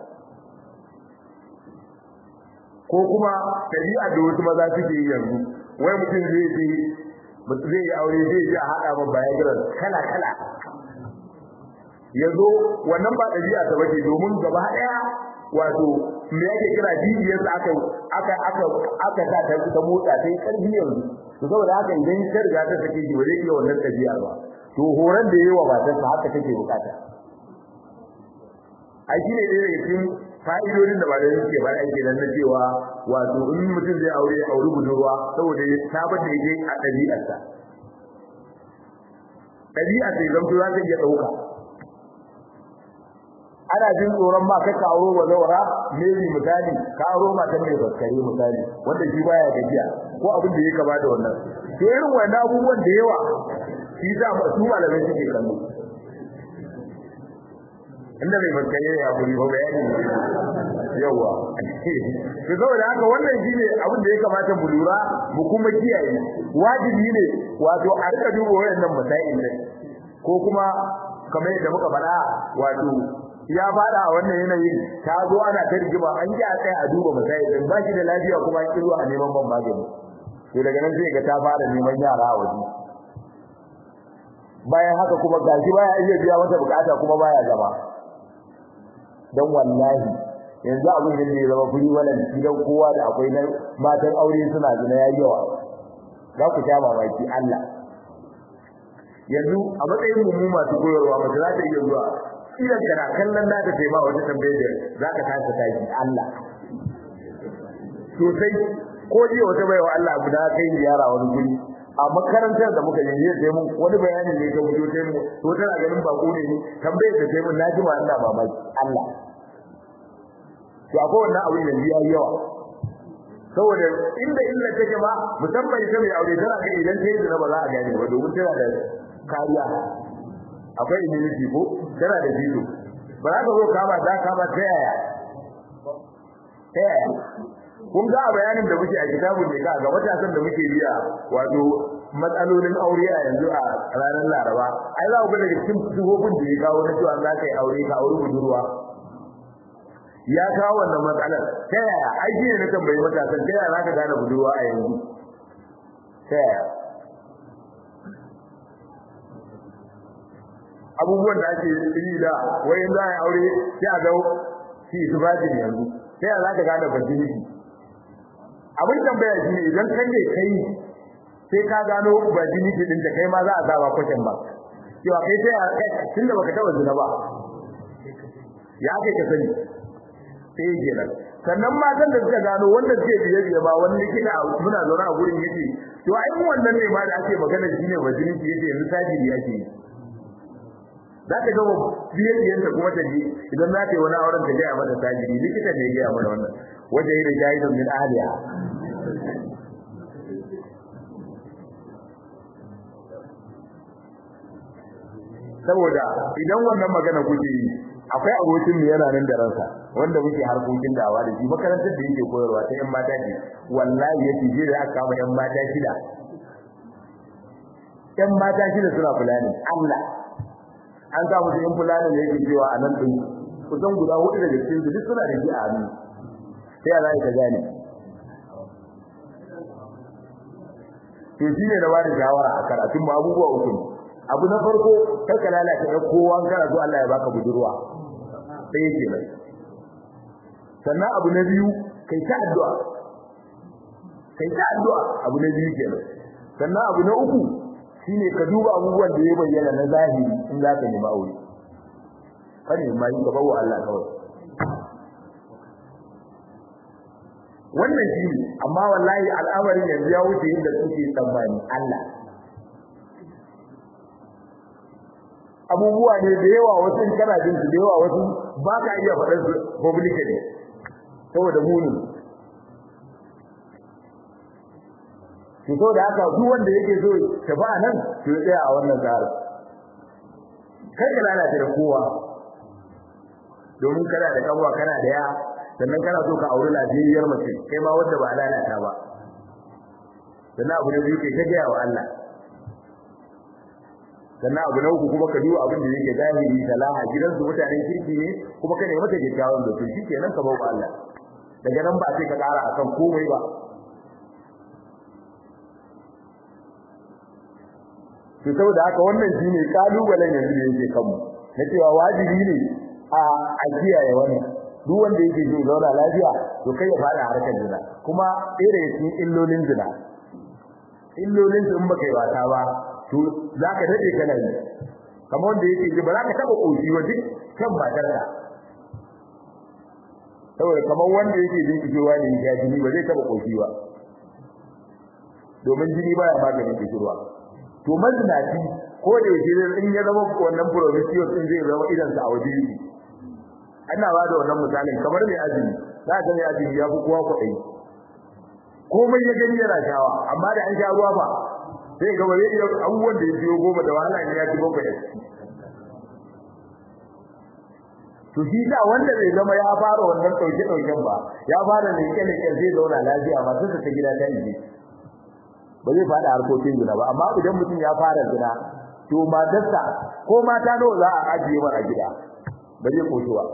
ko kuma ɗabi'a da wasu maza suke yi yanzu wai mutum zai je zai yi aure zai ji a haɗa ma bayan kala kala yazo wannan ba dabi'a ta bace domin gaba daya wato me yake kira jijiyar sa aka aka aka aka sa ta ta motsa sai karfi yanzu to saboda haka idan ta riga ta sake ji bare iya wannan dabi'a ba to horan da yawa ba ta haka take bukata ai shine dai daga cikin fa'idodin da ba da suke ba ake dan cewa wato in mutum zai aure aure budurwa saboda ya sabar da yake a dabi'arsa dabi'a sai zamto za ta iya dauka ana jin tsoron ma kai ka auro wa zawara maybe misali ka auro matan mai baskare misali wanda shi baya gajiya ko abin da yake ba da wannan to irin wannan abubuwan da yawa shi za mu su malamai suke kallo inda mai baskare ya buri ba bayani yawa to saboda haka wannan shine abin da ya kamata mu lura mu kuma kiyaye wajibi ne wato a rika duba wayannan masail din ko kuma kamar yadda muka faɗa wato ya fada a wannan yanayin ta zo ana ta rigima an ji a kai a duba misali din ba shi da lafiya kuma an kirwa a neman ban magani to daga nan sai ga ta fara neman yara a waje bayan haka kuma gashi baya iya biya mata bukata kuma baya gaba dan wallahi yanzu abin da ne zama furi wannan gidan kowa da akwai na matan aure suna zina yayi yawa za ku sha mamaki Allah yanzu a matsayin mu masu koyarwa mace za ta iya zuwa idan kana kallon da ta taima wata tambayar za ka kasa tashi Allah sosai ko jiya wata baiwa Allah guda kai yara wani guri a makarantar da muka yi sai mun wani bayani ne ta fito sai mu to tana ganin ba ne ni tambayar da sai mun naji ma Allah mamaki Allah to akwai wannan abin yanzu yayi yawa saboda inda illa take ma musamman ita mai aure tana ga idan ta yi zina ba za a gane ba domin tana da kariya akwai immunity ko tana da jido ba za ka zo kama za kama ta yaya ta yaya kun ga bayanin da muke a kitabun ne ka ga matasan da muke biya wato matsalolin aure a yanzu a ranar Laraba ai za ku ga daga cikin sifofin da ya kawo na cewa za ka yi aure ka aure budurwa ya kawo wannan matsalar ta yaya ai ne na tambayi matasan ta yaya za ka gane budurwa a yanzu ta yaya abubuwan da ake yi da wai za a aure sai a ga shi su ba yanzu sai za ka gane virginity abin tambaya shi ne idan kan ne kai sai ka gano virginity din da kai ma za a saba question ba cewa kai sai tunda baka taba zina ba ya kai ka sani sai kenan sannan matan da suka gano wanda suke biye biye ba wani likita muna zaune a gurin yake to ai wannan ne ma da ake magana shine virginity yake yanzu tajiri yake yi za ka gama biye ta kuma ta ji idan za ta yi wani auren ta gaya mata tajiri likita ne ya gaya mana wannan wajen yi da jahilun min ahliya saboda idan wannan magana kuke yi akwai abokin mu yana nan da ransa wanda muke harkokin dawa da shi makarantar da yake koyarwa ta yan mata ce wallahi yace je da aka kama yan mata shida yan mata shida suna fulani Allah an sa musu yan fulani da yake cewa a nan din kusan guda hudu daga cikin su duk suna da shi a hannu sai ya zai ka gane to shine na bada shawara a karatun mu abubuwa uku abu na farko kar ka lalata da kowa kana so Allah ya baka budurwa sai yake nan sannan abu na biyu kai ta addu'a kai ta addu'a abu na biyu kenan sannan abu na uku shine ka duba abubuwan da ya bayyana na zahiri in za ka nemi aure kane mai ka bawo Allah kawai wannan shi amma wallahi al'amarin yanzu ya wuce inda kuke tsammani Allah abubuwa ne da yawa wasu in kana jin su da yawa wasu ba ka iya faɗar su publicly saboda munin to so da haka duk wanda yake so ta ba nan to ya tsaya a wannan tsarin kai ka lalata da kowa domin kana da kanwa kana da ya sannan kana so ka auri lafiyar mace kai ma wanda ba lalata ba sannan abu da yake ta gaya wa Allah sannan abu na uku kuma ka duba abin da yake zahiri salaha gidansu mutanen kirki ne kuma ka nemi mata kyakkyawan da to shikenan ka bawa Allah daga nan ba sai ka ƙara akan komai ba to saboda haka wannan shine kalubalen yanzu da yake kanmu na cewa wajibi ne a a kiyaye wannan duk wanda yake so zauna lafiya to kai ya fada harkar zina kuma irin cikin illolin zina illolin in baka yi wata ba to zaka dade kana yi kamar wanda yake ji ba za ka taba koshi wa duk kan matarka saboda kamar wanda yake jin kishirwa ne ya jini ba zai taba koshi ba domin jini baya maganin kishirwa to mazinaci ko da yake in ya zama wannan promiscuous din zai zama idan sa a waje yake ana ba da wannan misalin kamar mai azumi za ka mai azumi ya fi kowa kuɗi komai ya gani yana shawa amma da an sha ruwa ba sai ga wani iya abubuwan da ya biyo goma da wahala ne ya ci bakwai da ciki to shi da wanda zai zama ya fara wannan ɗauke ɗauken ba ya fara ne kele kele zai zauna lafiya ba sai ta gida ta yi ba zai fada harkokin zina ba amma idan mutum ya fara zina to matarsa ko mata nawa za a ajiye mara gida ba zai koshi ba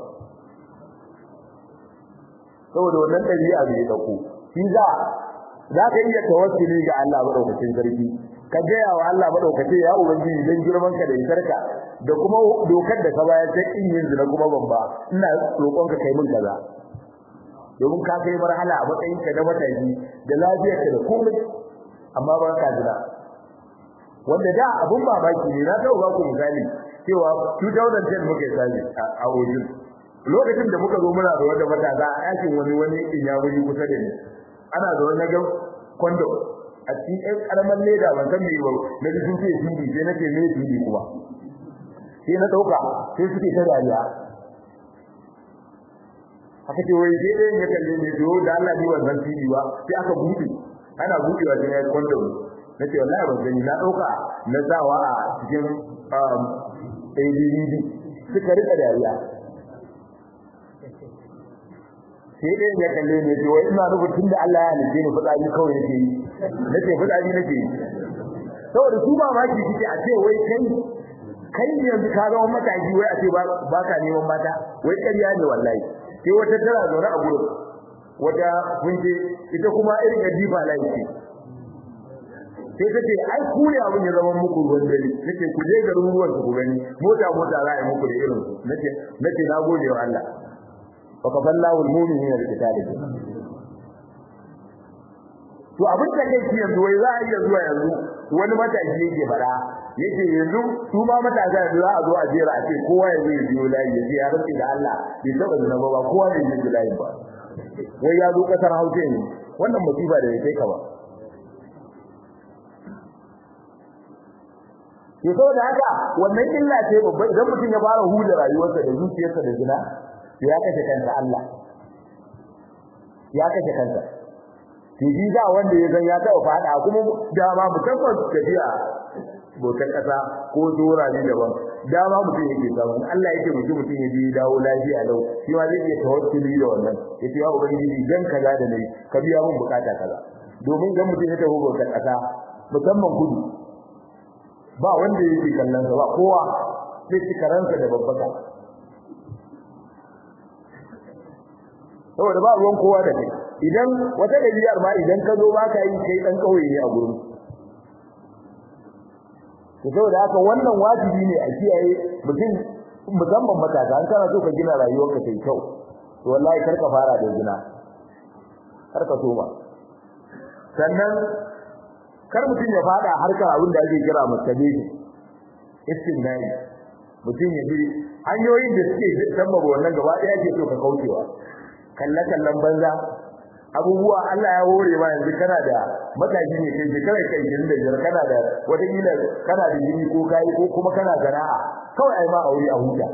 saboda wannan dabi'a bai dauko shi za za ka iya tawassuli ga Allah madaukakin sarki ka gaya wa Allah madaukake ya ubangiji dan girman ka da isarka da kuma dokar da ka bayar ta kin yin zina kuma babba ina roƙon ka kai min kaza domin ka kai marhala a matsayin ka da mataki da lafiyar ka da komai amma ba ka jira wanda da abun mamaki ne na taɓa ba ku misali cewa 2010 muka yi sani a Ojin lokacin da muka zo muna da wanda matasa a ɗakin wani wani inyamuri kusa da ni ana da wani ga kwando a cikin ɗan ƙaramin leda ban san me ba na ji sun ce fili sai nake me fili kuma sai na ɗauka sai suke ta dariya aka ce wai sai ɗayan ya kalle ne to da Allah ni wannan fili ba sai aka buɗe ana buɗewa sai ya yi kwando na ce wallahi ban gani na ɗauka na sawa a cikin ADD suka rika dariya sai dai ya kalle ne ce wai ina rubutun da Allah ya halice ni fitsari kawai nake yi nace fitsari nake yi saboda su ba maki kike a ce wai kai kai ne yanzu ka zama mataki wai a ce ba ka neman mata wai ƙarya ne wallahi sai wata tana zaune a gurin wata kunje ita kuma irin gadifa laifi sai ta ce ai ku ne abin ya zama muku ruwan dare nace ku je garin ruwan ku gani mota mota za a yi muku da irin su nace nace na gode wa Allah wa kafallahu almu'minina biqitali to abin da kai shi yanzu wai za a iya zuwa yanzu wani mataki yake fara yake yanzu su ma matasa yanzu za a zo a jera a ce kowa ya zai biyo layi ya ce ya rantsi da Allah bai taba zina ba kowa ne zai layi ba wai ya zo kasar Hausa ne wannan musiba da ya kai ka ba to saboda haka wannan illa ce babba idan mutum ya fara huda rayuwarsa da zuciyarsa da zina to ya kashe kansa Allah ya kashe kansa to ji da wanda ya san ya taɓa fada kuma dama musamman tafiya botar kasa ko dora ne daban dama mutum yake samu Allah yake mutum mutum ya ji dawo lafiya lau shi ma zai iya tawassuli da wannan yace ya ubangiji dan kaza da nayi ka biya mun bukata kaza domin dan mutum ya tafi botar kasa musamman kudu ba wanda yake kallon sa ba kowa sai cikaransa da babbaka saboda ba ruwan kowa da kai idan wata gajiyar ma idan ka zo baka yi kai dan kauye ne a gurin to saboda haka wannan wajibi ne a kiyaye mutum musamman matasa an kana so ka gina rayuwarka kai kyau to wallahi kar ka fara da zina kar ka soma sannan kar mutum ya fada harkar abin da ake kira masturbation istinai mutum ya bi hanyoyin da suke sabbaba wannan gaba ɗaya ke so ka kaucewa kalle kallon banza abubuwa Allah ya hore ma yanzu kana da matashi ne kai shekara kai gidan da jar kana da wata kila kana da jini ko kai ko kuma kana sana'a kawai ai ma aure a huta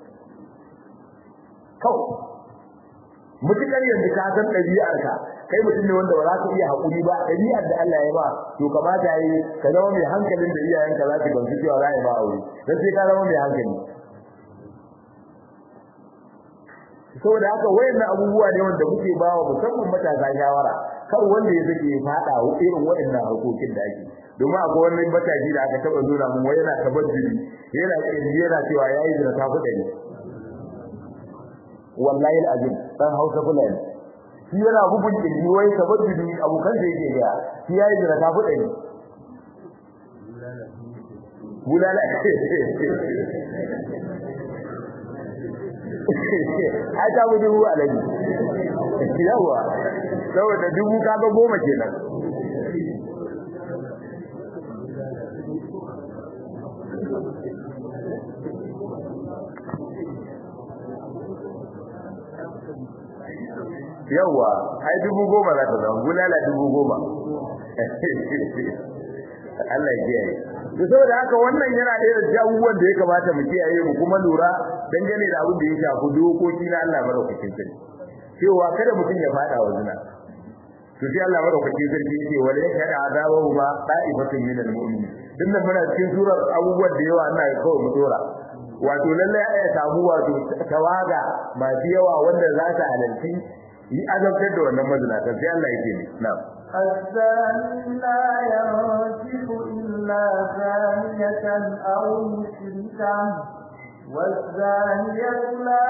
kawai mutukar yanzu ka san ɗabi'arka kai mutum ne wanda ba za ka iya haƙuri ba ɗabi'ar da Allah ya ba to kamata yi ka zama mai hankalin da iyayenka za su gamsu cewa za a yi ma aure dan sai ka zama mai hankali saboda haka wayannan abubuwa ne wanda muke bawa musamman matasa shawara kar wanda ya sake ya fada irin wayannan harkokin da ake domin akwai wani matashi da aka taba nuna mun wai yana tabadduli yana yana cewa yayi da ta kuɗa ne wallahi alazim dan Hausa fulani shi yana bugun kirji wai tabadduli abokan da yake ga shi yayi da ta kuɗa ne bulala ai ta mu dubu alaji yawa saboda dubu kaga goma kenan yawa ai dubu goma za ta zama bulala dubu goma Allah ya kiyaye to saboda haka wannan yana da irin abubuwan da ya kamata mu kiyaye mu kuma lura dangane da abin da ya shafi dokoki na Allah madaukakin sarki cewa kada mutum ya fada wa zina to sai Allah madaukakin sarki yake wala yakada azabahu ma ta'ifatun min al-mu'minin dinnan muna cikin surar abubuwan da yawa Allah ya kawo mu dora wato lalle ya samu wato tawaga masu yawa wanda za ta halalci yi azabtar da wannan mazinata sai Allah yake ne na'am
الزاني لا ينكح إلا زانية أو مشركة والزانية لا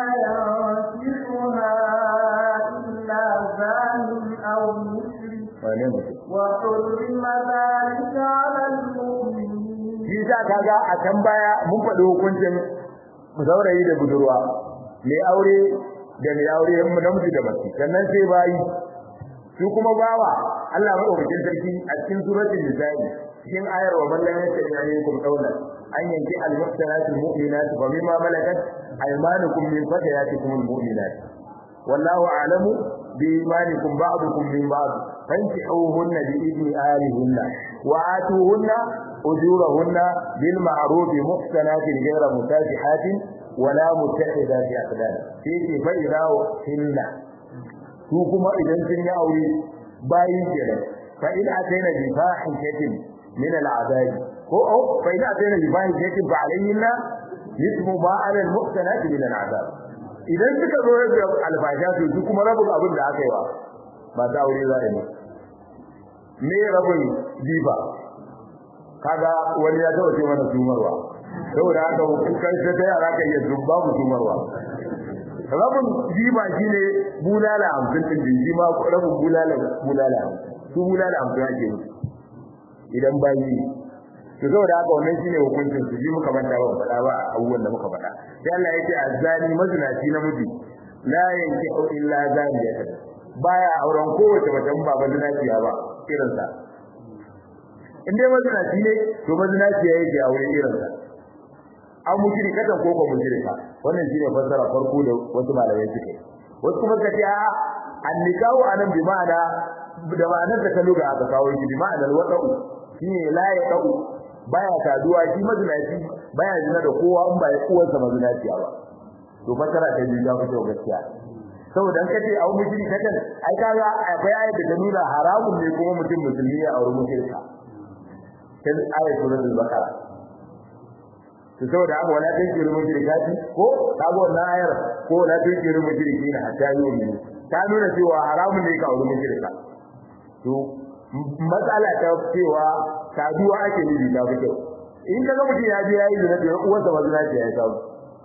ينكحها إلا زان أو مشرك وحرم ذلك على المؤمنين
shi sa kaga a can baya mun faɗi hukuncin saurayi da budurwa mai aure da mai aure namiji da mace sannan sai bayi su kuma bawa Allah madaukakin sarki a cikin suratul nisa'i cikin ayar wa man lam yastati alaykum qawla an yanki al-muhsanat al-mu'minat fa mimma malakat aymanukum min fatayatikum al-mu'minat wallahu a'lamu bi imanikum ba'dukum min ba'd fankihuhunna bi idni ahlihinna wa atuhunna ujurahunna bil ma'ruf muhsanatin ghayra musafihatin wala mutakhidati aqdan fi fa idha hinna su kuma idan sun yi aure bayi kenan fa in ataina bi fahishatin min al'adab ko au fa in ataina bi fahishatin fa alayhinna mithlu ma 'ala al-muhsanat min al'adab idan suka zo da albasha su su kuma rabin abin da aka yi wa ba ta aure za a yi me rabin diba kaga wani ya taɓa ce mana sumarwa saboda haka kan sai ta yara kan iya zumba mu sumarwa rabin jiba shine bulala hamsin din jinji ma rabin bulala bulala su bulala hamsin ake musu idan bayi to saboda haka wannan shine hukuncin su ji muka manta ba faɗa ba abubuwan da muka faɗa sai Allah ya ce azzani mazinaci namiji la yankihu illa zaniyatan baya auren kowace mace ba ba zinaciya ba irin sa in dai mazinaci ne to mazinaci yake aure irin sa an mushrikatan ko ko mushrika wannan shine fassara farko da wasu malamai suke wasu kuma suka ce a annikahu anan bi ma'ana da ma'anar da kalu ga aka kawo shi bi ma'anar wada'u shine la ya da'u baya saduwa shi mazinaci baya zina da kowa in ba ya uwarsa mazinaci ba to fassara ta biyu ta fito gaskiya saboda an kace a mushrikatan ai kaga akwai ayat da ta nuna haramun ne kuma mutum musulmi ya auri mushrika sai ayat suratul baqara to saboda haka wala tan kiru mushrikati ko kago wannan ayar ko wala tan kiru mushrikina hatta yu'minu ta nuna cewa haramun ne ka aure mushrika to matsala ta cewa saduwa ake nufi ta fi kyau in ka ga mutum ya je yayi zina da uwarsa ba zina ce ya samu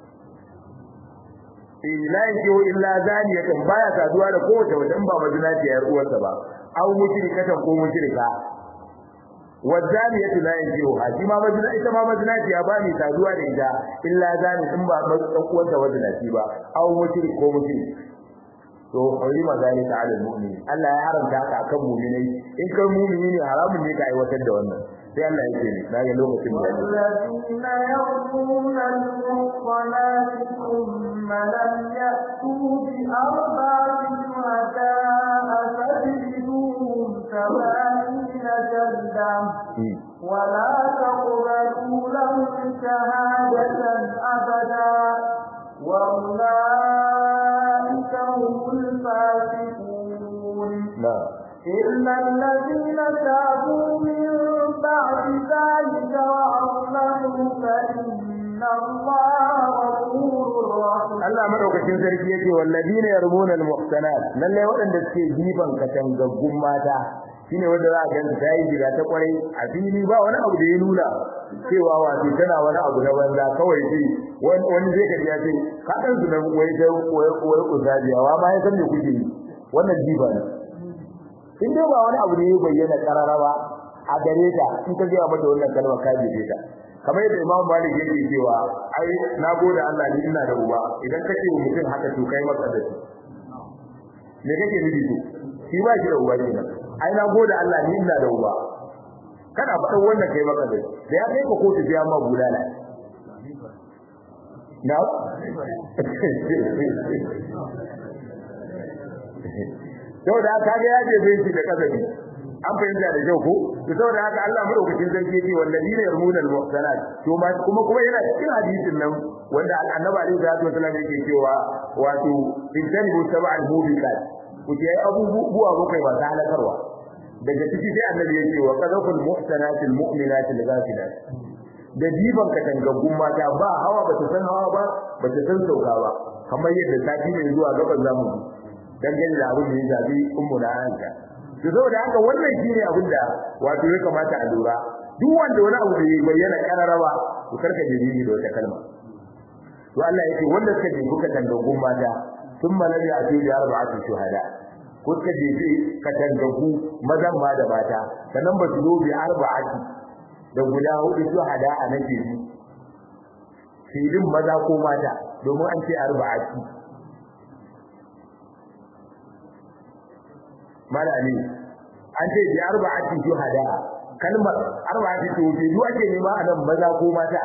eh la yajiu illa zaniyatan baya saduwa da kowace wata in ba mazina ce ya uwarsa ba aw mushrikatan ko mushrika wazaniyatu la yanjihu shi ma mazina ita ma mazina ce ya bani saduwa da ita illa zani in ba dan uwanta wazina ci ba aw mushrik ko mushrik to harima zalika ala almu'min Allah ya haramta ka akan mu'minai in kai mu'mini ne haramun ne ka aiwatar da wannan sai Allah ya ce ne daga lokacin da
والذين يرمون المحصنات ثم لم يأتوا بأربعة شهداء فاجلدوهم ثمانين جلدة ولا تقبلوا لهم شهادة أبدا وأولئك هم الفاسقون
نعم
إلا الذين تابوا من بعد ذلك وأصلحوا فإن الله غفور رحيم
Allah madaukakin sarki yake walladina yarmuna almuhsanat lalle waɗanda suke jifan katangaggun mata shine wanda za a ganta ta yi gida ta kwarai a fili ba wani abu da ya nuna cewa wato tana wani abu na banza kawai shi wani zai kaji ya ce ka dan su nan wai ta wai wai uzabiyawa ma ya san me kuke yi wannan jifa ne in dai ba wani abu ne ya bayyana kararrawa a gare ta in ka ga mata wannan kalma ka jefe ta kamar yadda Imam Malik yake cewa ai na gode Allah ni ina da uba idan kace wa mutum haka to kai maka da shi me kake nufi to shi ba shi da uba kenan ai na gode Allah ni ina da uba kana faɗan wannan kai maka da shi da ya kai ka kotu sai amma bulala na saboda haka ga ya je shi da kasabi an fahimta da kyau ko to saboda haka Allah madaukakin sarki yake wallazina yarmuna al-muhsanat to ma kuma kuma yana cikin hadisin nan wanda annabi alaihi salatu wasallam yake cewa wato intanibu sab'al mubiqat ku je abubuwa bakwai ba ta halakarwa daga ciki sai annabi yake wa qadaful muhsanat al-mu'minat al-ghafilat da diban katangaggun mata ba hawa ba ta san hawa ba ba ta san sauka ba kamar yadda sati ne zuwa gaban zamu dangane da abin da ya zabi ummu na Aisha to saboda haka wannan shine abin da wato ya kamata a lura duk wanda wani abu bai bayyana kararrawa to karka jirgi da wata kalma to Allah yake wanda suka je kuka tangagun mata sun malabi a cikin arba'atu shuhada ko suka je ka tangagu mazan ma da mata sannan ba su zo bi arba'ati da guda hudu shuhada a nake bi filin maza ko mata domin an ce arba'ati malami an ce bi arba'ati shuhada kalmar arba'ati to bi duk ake nema a nan maza ko mata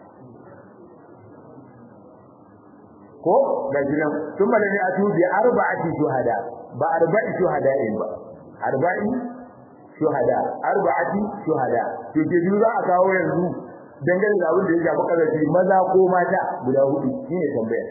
ko da jinan sun malami a tu bi arba'ati shuhada ba arba'i shuhada in ba arba'i shuhada arba'ati shuhada to ke biyu za a kawo yanzu dangane da abin da ya shafi kazafi maza ko mata guda hudu shine tambayar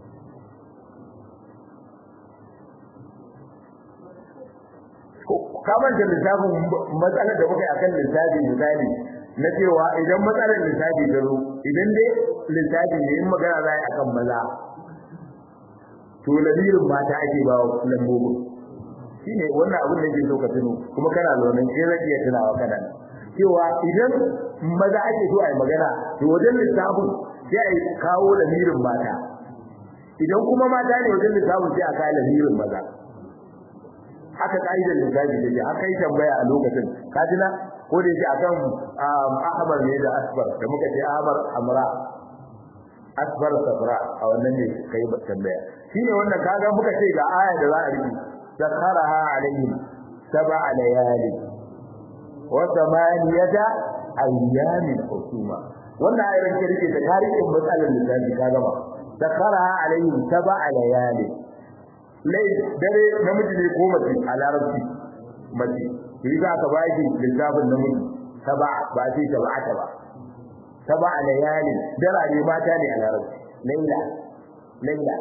kamar da lissafin matsalar da muka yi akan lissafi misali na cewa idan matsalar lissafi ta zo idan dai lissafi ne in magana za a yi akan maza to lamirin mata ake ba wa lambobin shine wannan abin da ke so ka tuno kuma kana zaune sai zai iya tunawa kana cewa idan maza ake so a yi magana to wajen lissafin sai a kawo lamirin mata idan kuma mata ne wajen lissafin sai a kawo lamirin maza haka kaidar lissafi take haka yi tambaya a lokacin kajina ko da yake akan ahmar ne da asbar da muka ce ahmar amra asbar safra a wannan ne kai tambaya shine wannan kaga muka ce ga aya da za a riki sakharaha alaihim sab'a layali wa thamaniyata ayyamin husuma wannan ayar ke rike da tarihin matsalar lissafi ka gama sakharaha alaihim sab'a layali lai dare namiji ne ko mace a larabci mace shi za ka baki lissafin namiji saba ba sai sab'ata ba saba layalin darare mata ne a larabci laila laila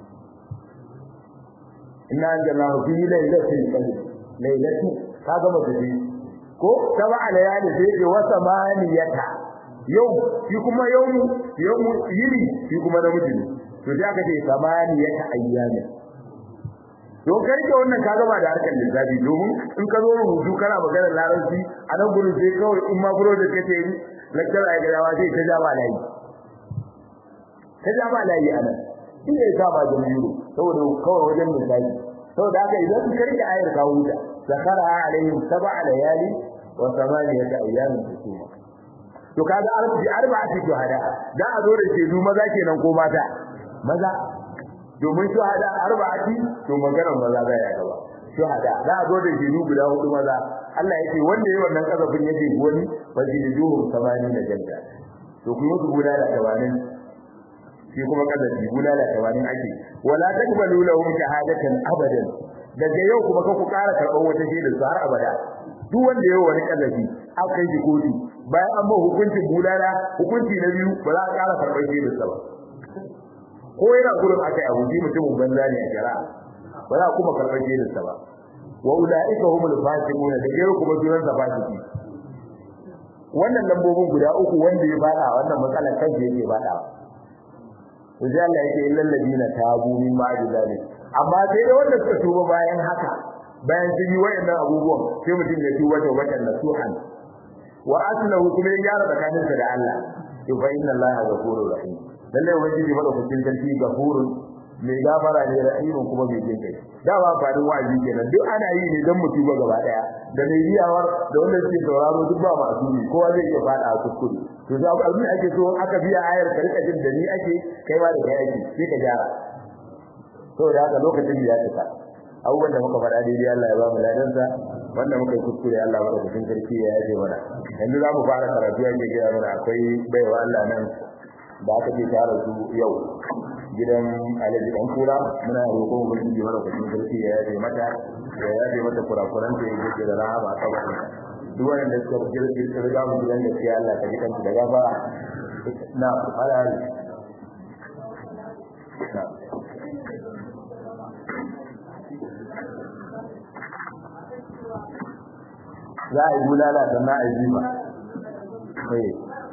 inna anjalnahu fi lailatin qadr lailatu ka ga mace ce ko saba layalin sai ce wasa maniyata yau shi kuma yau yau yini shi kuma namiji ne to sai aka ce samaniyata ayyamin don ka rike wannan ka gaba da harkar lissafi domin in ka zo rubutu kana magana larabci a nan gurin sai kawai in ma buro da kace yi lakcar a gaba sai ta ja ba layi ta ja ba layi a nan shi ne sa ba jami'u saboda kawai wajen lissafi saboda haka idan ka rike ayar ka huta zakara alaihim sab'a layali wa samaniyata ayyamin husuma to kaga arbi arba'ati shuhada da a zo da shedu maza kenan ko mata maza domin shuhada arba'ati to maganar maza za ya gaba shuhada za a zo da shedu guda hudu maza Allah yake wanda yayi wannan kazafin yake wani fajiduhum samani da janta to ku musu guda da tawanin shi kuma kazafi guda da tawanin ake wala takbalu lahum shahadatan abadan daga yau kuma ka ku ƙara karɓar wata shaidar su har abada duk wanda yayi wani kazafi aka yi kotu bayan an ba hukuncin bulala hukunci na biyu ba za a ƙara karɓar shaidar sa ba ko yana gurin aka yi abu mutumin banza ne a shari'a ba za a kuma karɓar shaidar sa ba wa ulaika humul fasiquna da gero kuma sunan sa fasiki wannan lambobin guda uku wanda ya fada wannan matsalar kansa yake fada to sai Allah yake illal ladina tabu min ba'di zalik amma sai da wanda suka tuba bayan haka bayan sun yi wayannan abubuwan sai mutum ya tuba ta watan nasuhan wa aslahu kuma ya gyara tsakaninsa da Allah to fa inna Allah ghafurur rahim lalle ubangiji madaukakin sarki ghafurun mai gafara ne rahimun kuma mai jin kai da ba fadin wa'azi kenan duk ana yi ne dan mutu ba gaba daya da mai riyawar da wanda suke sauraro duk ba masu ne kowa zai iya fada a kuskure to da abin ake so aka biya ayar ka rika jin da ni ake kai ma da kai ake sai ka gyara to da haka lokacin da ya tsaka abubuwan da muka faɗa daidai Allah ya ba mu ladansa wanda muka yi kuskure Allah ba da cikin sarki ya yaje mana yanzu za mu fara karatu yake gaya mana akwai baiwa Allah nan da aka ce tare su yau gidan alaji dan kura muna roƙon ubangiji mara kuɗin sarki ya yaje mata ya yaje mata kurakuran da yake da rahama a kabarin duk wanda suka girgir riga mu gidan gaskiya Allah ka ji kansu da gafara na fara na za a yi bulala da na azima sai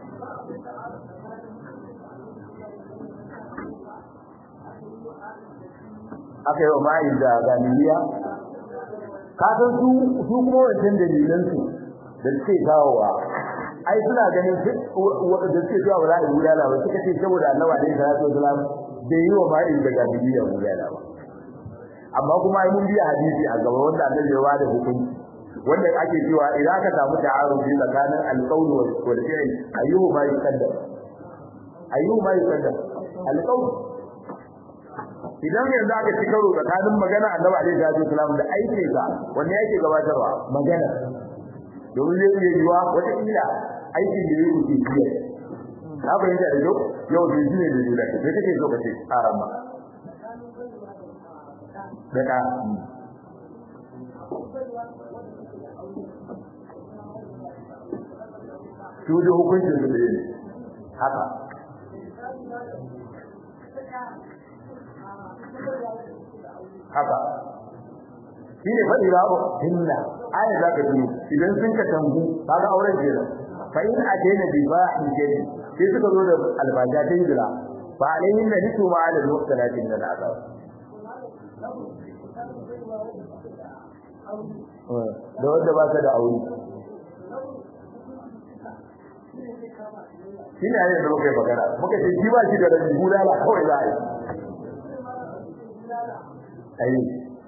aka yi wa ma'ayin da ganiliya kasan su su kuma wancan dalilan su da suke kawowa ai suna ganin da suke cewa ba za a yi bulala ba suka ce saboda annabi alaihi salatu wasalam bai yi wa ma'ayin da ganiliya bulala ba amma kuma ai mun biya hadisi a gaba wanda annabi ya bada hukunci wanda ake cewa idan aka samu ta'arufi tsakanin alqawl wal fi'l ayyuhu ma yuqaddam ayyuhu ma yuqaddam alqawl idan yanzu aka ci karo tsakanin magana annabi alaihi salatu wasallam da aikin sa wanne yake gabatarwa magana domin zai iya yiwa wata kila aikin da yake ci jiya na fahimta da yau yau da shi ne da dole sai kake so ka ce arama daga su da hukuncin su da ne haka haka shi ne faɗi ba hinna aya za ka biyu idan sun ka tangu kaga auren jira fa in atayna bi bahin jadi sai suka zo da albaja ta hijira fa alayhin da nisu ma ala muqtalatin min al'azab da wanda ba ta da aure shi ne ayyar da muka yi magana muka ce shi ba shi da rabi bulala kawai za a yi ayi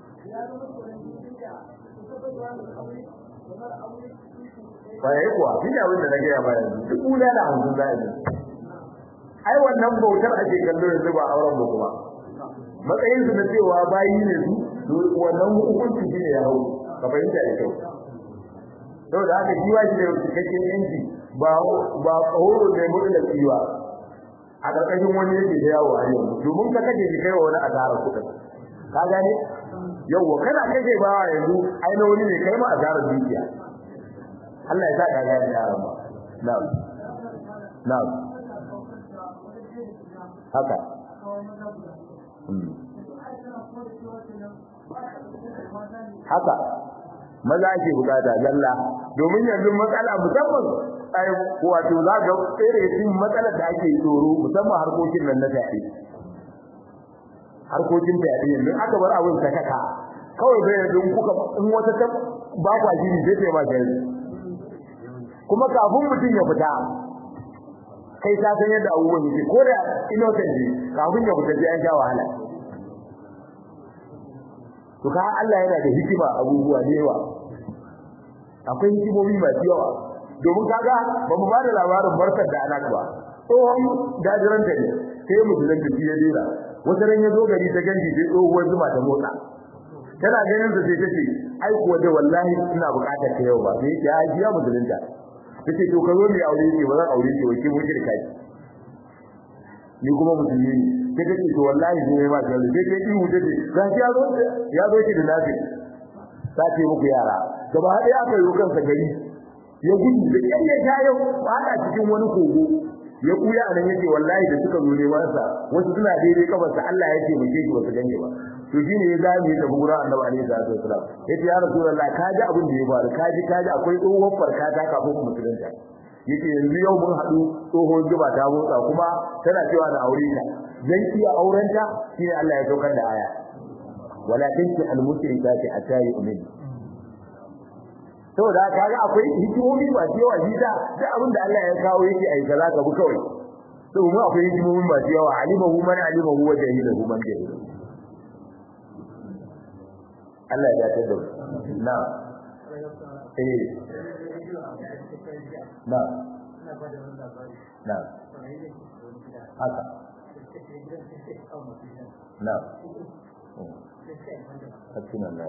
bayan kuwa shi ne abin da na gaya ba yanzu duk bulala hamsin za a yi ai wannan bautar ake kallo yanzu ba auren ba kuma matsayin su na cewa bayi ne su wannan hukunci shi ne ya hau ka fahimta da kyau saboda haka shi ba shi da cikakken yanci ba ba horo ne mutum da tsiwa a ƙarƙashin wani yake da yawo a yau domin ka kaje shi kai wa wani asara kuɗin ka gane yawwa kana kaje ba yanzu ai na wani ne kai ma asarar dukiya Allah ya sa ka gane yaron ba na'am na'am haka haka maza ake bukata zalla domin yanzu matsala musamman ai wato za ga tsere cikin matsalar da ake tsoro musamman harkokin nan na fyaɗe harkokin fyaɗe yanzu aka bar abin ta kaka kawai bai yanzu kuka in wata ta ba kwa jini zai ce ma gari kuma kafin mutum ya fita kai ta san yadda abubuwan yake ko da innocent ne kafin ya fita sai an sha wahala to ka Allah yana da hikima abubuwa da yawa akwai hikimomi masu yawa domin kaga ba mu bada labarin barkar da anak ba tsohon gajiran ta ne sai musulun da shi ya dera wata ran ya zo gari ta ganji sai tsohuwar zuma ta motsa tana ganin sa sai ta ce ai kuwa da wallahi ina bukatar ta yau ba sai ya ji ya musulunta tace to ka zo mai aure ce ba zan aure ce wace mun shirka ki ni kuma musulmi ne sai kace to wallahi ne ma da sai kai ihu tace ga ya zo ya zo ki da nafi sace muku yara gaba hada aka yi kansa gari ya gudu da kyan ya jayo fada cikin wani kogo ya kuya anan yake wallahi da suka zo neman sa wasu suna daidai kafarsa Allah ya ce muke shi ba su gane ba to shine ya zame da gura annabi alaihi salatu wasalam yace ya rasulullah ka ji abin da ya faru ka ji ka ji akwai tsohon farka ta kafin musulunta yace yanzu yau mun haɗu tsohon zuba ta motsa kuma tana cewa na aure ta zan iya aurenta shine Allah ya saukar da aya walakin ki al-mushrikati atayi umin saboda kaga akwai hikimomi ba yawa jida da abin da Allah ya kawo yake ai kaza ka bu kawai to mu akwai hikimomi ba yawa alimahu man alimahu wa jahilahu man jahilahu Allah ya dace da na eh na na haka na hakkin Allah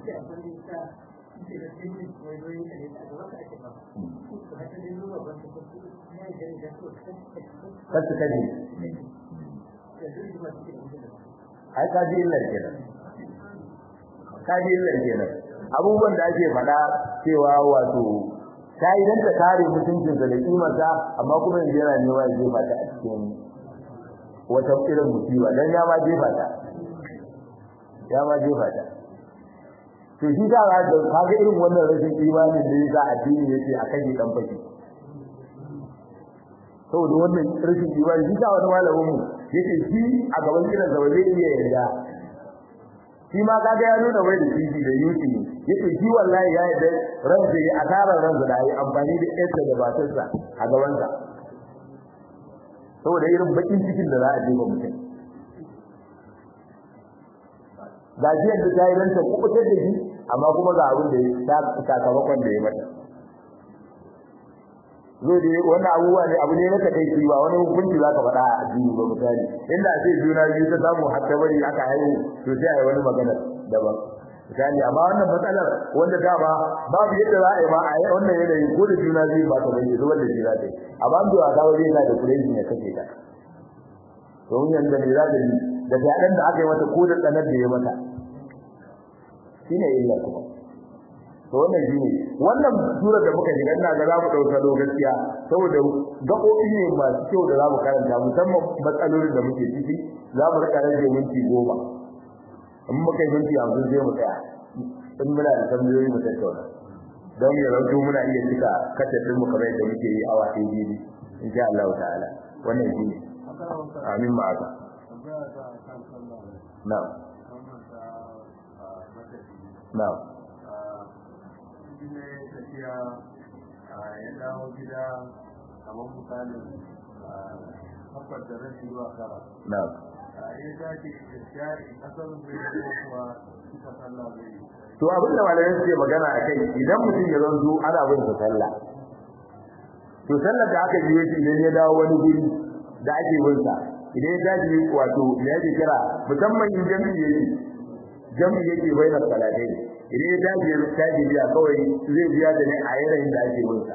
kasu kaji ai kaji illar kenan kaji illar kenan abubuwan da ake faɗa cewa wato ta yi dan ta kare mutuncinsa da kimarsa amma kuma yanzu yana nema ya jefa ta a cikin wata irin musiba dan ya ma jefa ta ya ma jefa ta to shi da ga kaga irin wannan rashin imanin da yasa addini yake akan yi dan fashi saboda wannan rashin imani shi da wani malamin mu yake shi a gaban kiran sa zai iya yarda shi ma kaga ya nuna wai da shi da yuti yake shi wallahi ya yarda ran da ya asara ran da yi amfani da yarsa da batarsa a gaban sa saboda irin bakin cikin da za a jefa mutum ga shi yadda ta yi ranta kubutar da shi amma kuma ga abin da ya sakamakon da ya mata zo da wannan abubuwa ne abu ne na ka kai ba wani hukunci za ka faɗa a addini ba misali inda a ce juna biyu ta samu har ta bari aka haihu to sai a yi wani magana daban misali amma wannan matsalar wanda dama babu yadda za a yi ma a yi wannan yanayi ko da juna biyu ba ta bari zuwa da shi za ta yi amma an bai wasa wajen yana da kureji ya kashe ta domin yanzu ne za ta yi da fyaɗen da aka yi mata ko da tsanar da ya mata shine illa kuma to wannan shine wannan sura da muka shiga ina ga za mu dauka do gaskiya saboda gabobi ne masu kyau da za mu karanta musamman matsalolin da muke ciki za mu rika rage minti goma in muka yi minti hamsin sai mu tsaya in muna da tambayoyi mu tattauna don ya rauto muna iya cika kasafin mu kamar yadda muke yi awa ɗaya biyu insha Allah ta'ala wannan shine amin ma'aka na'am na'am
ne tafiya ya dawo gida kamar misalin haɓar da rashi zuwa kara
na'am
ya dace da shari kasar zai yi kuwa suka sallah zai yi
to abin da malamai suke magana a kai idan mutum ya zanzo ana bin sa sallah to sallar da aka yi shi idan ya dawo wani guri da ake bin sa idan ya tashi wato me yake kira musamman in jami'i yake jami'i yake bainar salatai idan ya tashi ya tashi biya kawai zai biya da ne a yanayin da ake bin sa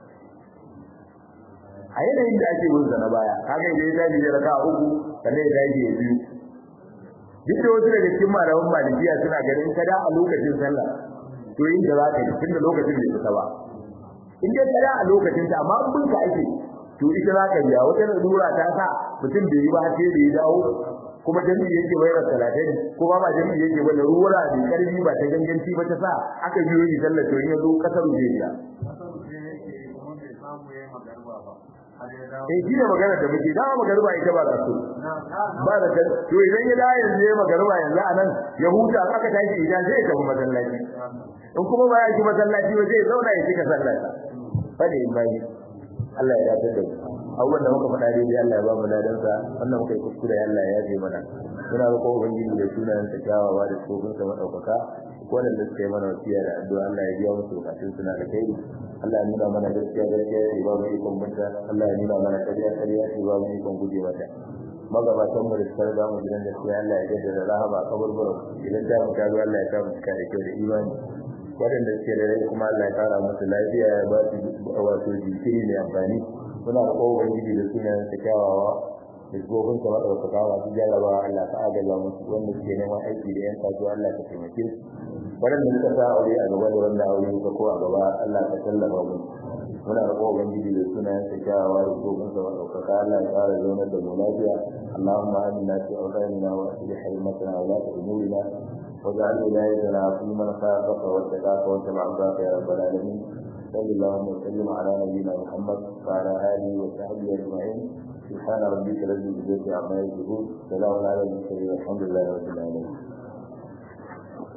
a yanayin da ake bin sa na baya kaga idan ya tashi ya raka uku sannan ya tashi ya biyu duk da wasu daga cikin malaman malikiya suna ganin kada a lokacin sallah to yin da zaka yi tunda lokacin bai fita ba in dai kada a lokacin ta amma kun ka ake to ita zaka biya wata lura ta sa mutum bai yi ba sai da ya dawo kuma jami'i yake bayar talatin kuma ba jami'i yake ba lura da karfi ba ta ganganci ba ta sa aka biyo yi sallah to in ya zo kasar zai biya
kasar zai yake kuma bai samu ya yi magarba ba har ya dawo
eh shi ne magana da muke dama magarba ita ba kaso
na
ba da kan to idan ya dawo yanzu ya magarba yanzu a nan ya huta aka tashi idan zai tafi masallaci in kuma ba ya ji masallaci ba zai zauna ya cika sallah fade in bai Allah ya dace da mu abubuwan da muka faɗa dai Allah ya ba mu ladan sa wannan muka yi kuskure Allah ya yafe mana muna roƙon ubangiji da sunayen sa kyawawa da tsofin sa madaukaka waɗanda suka yi mana wasiya da addu'a Allah ya biya musu bukatun suna da kai Allah ya nuna mana gaskiya gaskiya ce ba mu ikon binta Allah ya nuna mana ƙarya ƙarya ce ba mu ikon guje mata magabatan mu da suka riga mu gidan gaskiya Allah ya jaddada rahama a kaburbura idan ta mu tazo Allah ya sa mu cika da kyau da imani waɗanda suke da rai kuma Allah ya kara musu lafiya ya ba su wato jinkiri mai amfani muna da kowa ubangiji da sunan ta kyawawa da gobin ka maɗaukaka masu jarraba Allah ka agaza musu wanda suke neman aiki da 'yan kasuwa Allah ka taimake su waɗanda suka sa aure a gaba da wanda aure ka ko a gaba Allah ka tallafa mu muna da kowa ubangiji da sunan ta kyawawa da gobin ka maɗaukaka Allah ya ƙara zaunar da mu lafiya Allahumma amina fi awqatina wa aslih haymatana wa la ta'murina واجعل ولايتنا في من خافك واتقاك واتبع عصاك يا رب العالمين صلى اللهم وسلم على نبينا محمد وعلى اله وصحبه اجمعين سبحان ربك رب العزه عما يصفون سلام على المرسلين والحمد لله رب العالمين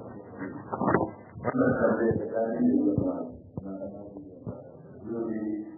wannan tambayar da ta yi da